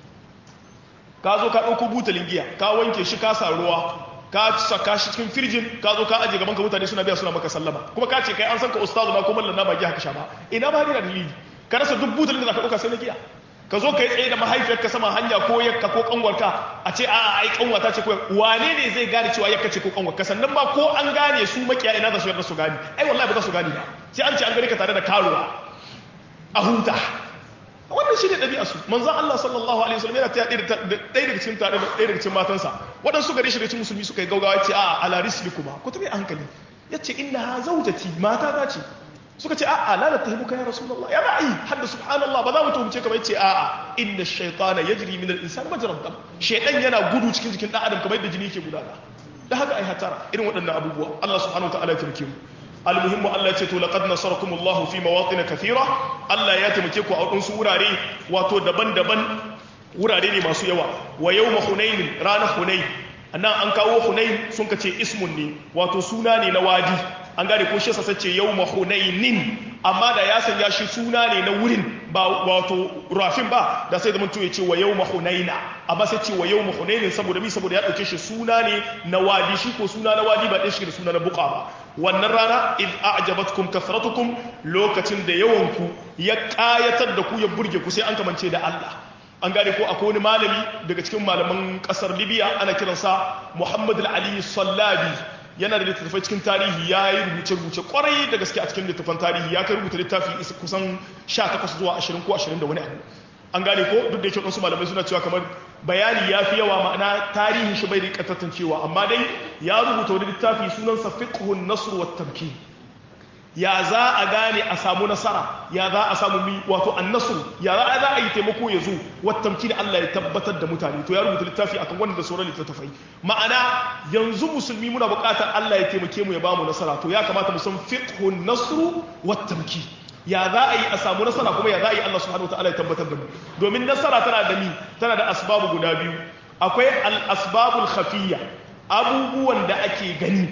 ka zo ka dauko butalin giya ka wanke shi ka sa ruwa ka saka shi cikin firjin ka zo ka aje gaban ka mutane suna biya suna maka sallama kuma ka ce kai an san ka ustazu na ko mallan na ba giya haka sha ba ina ba ni da dalili ka rasa duk butalin da zaka dauka sai na giya ka zo kai tsaye da mahaifiyarka sama hanya ko yakka ko kanwarka a ce a'a ai kanwata ce ko wane ne zai gane cewa yakka ce ko kanwarka sannan ba ko an gane su makiya ina za su yarda su gane ai wallahi ba za su gane ba sai an ce an gane ka tare da karuwa a huta wannan shi ne ɗabi'a su manzan Allah sallallahu alaihi wasallam yana ta ɗaya daga cikin tare da ɗaya daga cikin matansa waɗansu gare shi da cikin musulmi suka yi gaugawa ce a ala risli kuma ku tabi a hankali ya ce inna ha zaujati mata ta ce suka ce a'a la natahimuka ya rasulullah ya ba'i hadda subhanallah ba za mu tuhumce ka ba yace a'a inna shaytana yajri min al-insan majra dam shaytan yana gudu cikin jikin dan adam kamar yadda jini yake gudana da haka ai hatara irin waɗannan abubuwa Allah subhanahu wa ta'ala ya taimake mu almuhimmu Allah ya ce to laqad nasarakumullahu fi mawatin kathira Allah ya taimake ku a wadansu wurare wato daban-daban wurare ne masu yawa wa yawma hunain ranar hunain annan an kawo hunain sun kace ismun ne wato suna ne na wadi an gane ko shi yasa sace yawma hunainin amma da ya sanya shi suna ne na wurin ba wato rafin ba da sai zaman to ya ce wa yawma hunaina amma sai ce wa yawma hunainin saboda mi saboda ya dauke shi suna ne na wadi shi ko suna na wadi ba ɗaya shi da suna na buka ba wannan rana id a'jabatkum kathratukum lokacin da yawanku ya kayatar da ku ya burge ku sai an kamance da Allah an gane ko akwai wani malami daga cikin malaman kasar Libya ana kiransa Muhammad al-Ali Sallabi yana da littattafai cikin tarihi ya yi rubuce-rubuce kwarai da gaske a cikin littattafan tarihi ya kai rubuta littafi kusan 18 zuwa 20 ko 20 da wani abu an gane ko duk da yake wasu malamai suna cewa kamar bayani ya fi yawa ma'ana tarihin shi bai da tantancewa amma dai ya rubuta wani littafi sunansa fiqhun nasr wa tamkin ya za a gane a samu nasara ya za a samu mi wato annasru ya za a za a yi taimako ya zo wa tamkin Allah ya tabbatar da mutane to ya rubuta littafi akan wannan da sauran littattafai ma'ana yanzu musulmi muna buƙatar Allah ya taimake mu ya bamu nasara to ya kamata mu san fiqhun nasr wa tamkin ya za a yi a samu nasara kuma ya za a yi Allah subhanahu wataala ya tabbatar da mu domin nasara tana da mi tana da asbabu guda biyu akwai al-asbabul khafiyya abubuwan da ake gani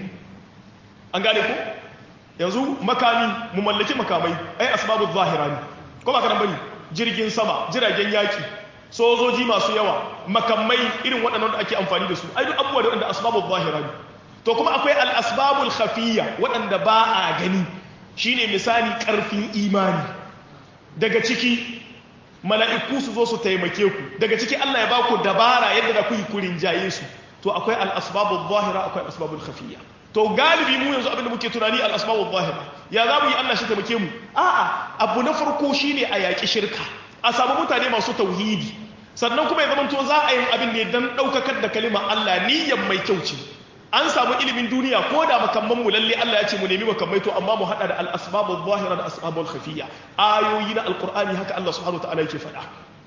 an gane ko yanzu makami mu mallaki makamai ai asbabul zahira ne ko ba kana bane jirgin sama jiragen yaki sojoji masu yawa makamai irin waɗannan da ake amfani da su ai duk abubuwa da wanda asbabul zahira ne to kuma akwai al asbabul khafiyya waɗanda ba a gani shine misali ƙarfin imani daga ciki mala'iku su zo su taimake ku daga ciki Allah ya ba ku dabara yadda da ku yi kurin jaye su to akwai al asbabul zahira akwai al asbabul khafiyya to galibi mu yanzu abinda muke tunani al asbabul zahira ya za mu yi Allah shi taimake mu a'a abu na farko shine a yaƙi shirka a samu mutane masu tauhidi sannan kuma ya zama to za a yi abin ne don ɗaukakar da kalima Allah niyyar mai kyau ce an samu ilimin duniya ko da makamman mu lalle Allah ya ce mu nemi makamai to amma mu hada da al-asbabul zahira da asbabul khafiyya ayoyi na alqur'ani haka Allah subhanahu wa ta'ala yake faɗa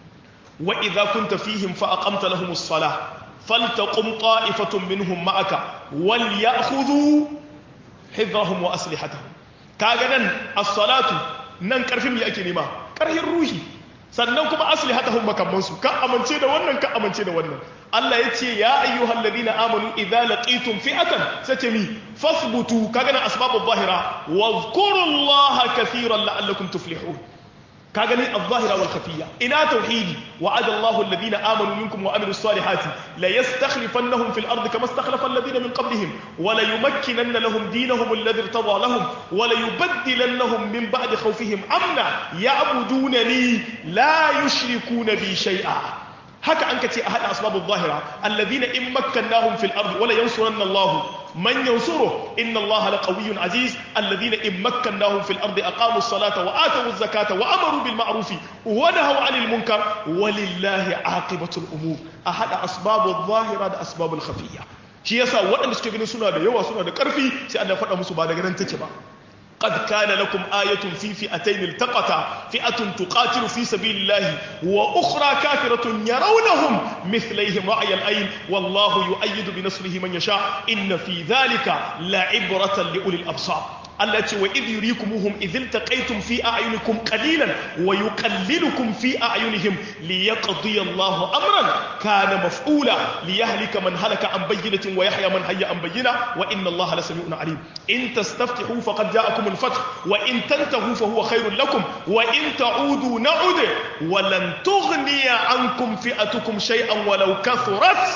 wa idza kunta fihim fa aqamta lahumus salah faltaqum ta'ifatun minhum ma'aka wal ya'khudhu hidrahum wa aslihatahum kaga nan as-salatu nan karfin me ake nema karhin ruhi sannan kuma asli hatahum makamansu ka amince da wannan ka amince da wannan Allah ya ce ya ayyuhal ladina amanu idza laqitum fi'atan sace mi fasbutu kaga na asbabul zahira wadhkurullaha kaseeran la'allakum tuflihun kaga ni al-zahira wal khafiyya ina tauhidi wa'ada Allahu alladhina amanu minkum wa amilus salihati la yastakhlifannahum fil ardi kama istakhlafa alladhina min qablihim wa la yumakkinanna lahum dinahum alladhi irtada lahum wa la yubaddilannahum min ba'di khawfihim amna ya'budunani la yushrikuna bi shay'a haka an kace a hada asbabul zahira alladhina in makkannahum fil ardi wa la yansuranna Allahu من ينصره إن الله لقوي عزيز الذين إن مكناهم في الأرض أقاموا الصلاة وآتوا الزكاة وأمروا بالمعروف ونهوا عن المنكر ولله عاقبة الأمور أحد أسباب الظاهرة أسباب الخفية shi yasa waɗanda suke ganin suna da yawa suna da ƙarfi sai Allah faɗa musu ba daga nan take ba قد كان لكم آية في فئتين التقتا فئة تقاتل في سبيل الله وأخرى كافرة يرونهم مثليهم رأي الأين والله يؤيد بنصره من يشاء إن في ذلك لعبرة لأولي الأبصار التي وإذ يريكموهم إذ التقيتم في أعينكم قليلا ويقللكم في أعينهم ليقضي الله أمرا كان مفعولا ليهلك من هلك عن بينة ويحيى من حي عن بينة وإن الله لسميع عليم إن تستفتحوا فقد جاءكم الفتح وإن تنتهوا فهو خير لكم وإن تعودوا نعد ولن تغني عنكم فئتكم شيئا ولو كثرت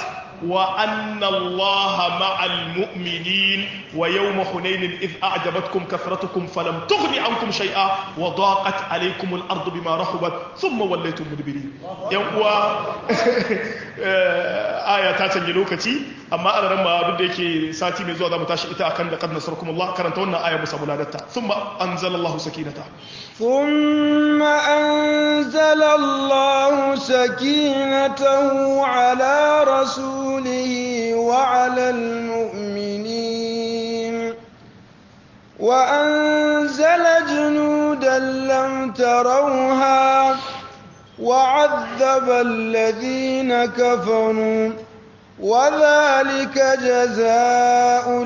وأن الله مع المؤمنين ويوم حنين إذ أعجبتكم كثرتكم فلم تغن عنكم شيئا وضاقت عليكم الأرض بما رحبت ثم وليتم مدبرين يوم آية تاتن لوكتي أما أنا لما بدك ساتي من زوجة متاشي إتا أكن لقد نصركم الله كرنت آية مسابلة ثم أنزل الله سكينته ثم أنزل الله سكينته على رسوله وعلى المؤمنين وأنزل جنودا لم تروها وعذب الذين كفروا وذلك جزاء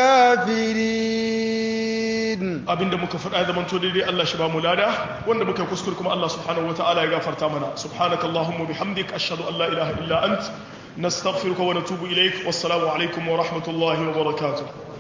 الكافرين abinda muka faɗa da manto daidai Allah shi ba mu lada wanda muka kuskure kuma Allah subhanahu wataala ya gafarta mana subhanakallahumma bihamdik ashhadu an la ilaha illa ant nastaghfiruka wa natubu ilaik wassalamu alaikum wa rahmatullahi wa barakatuh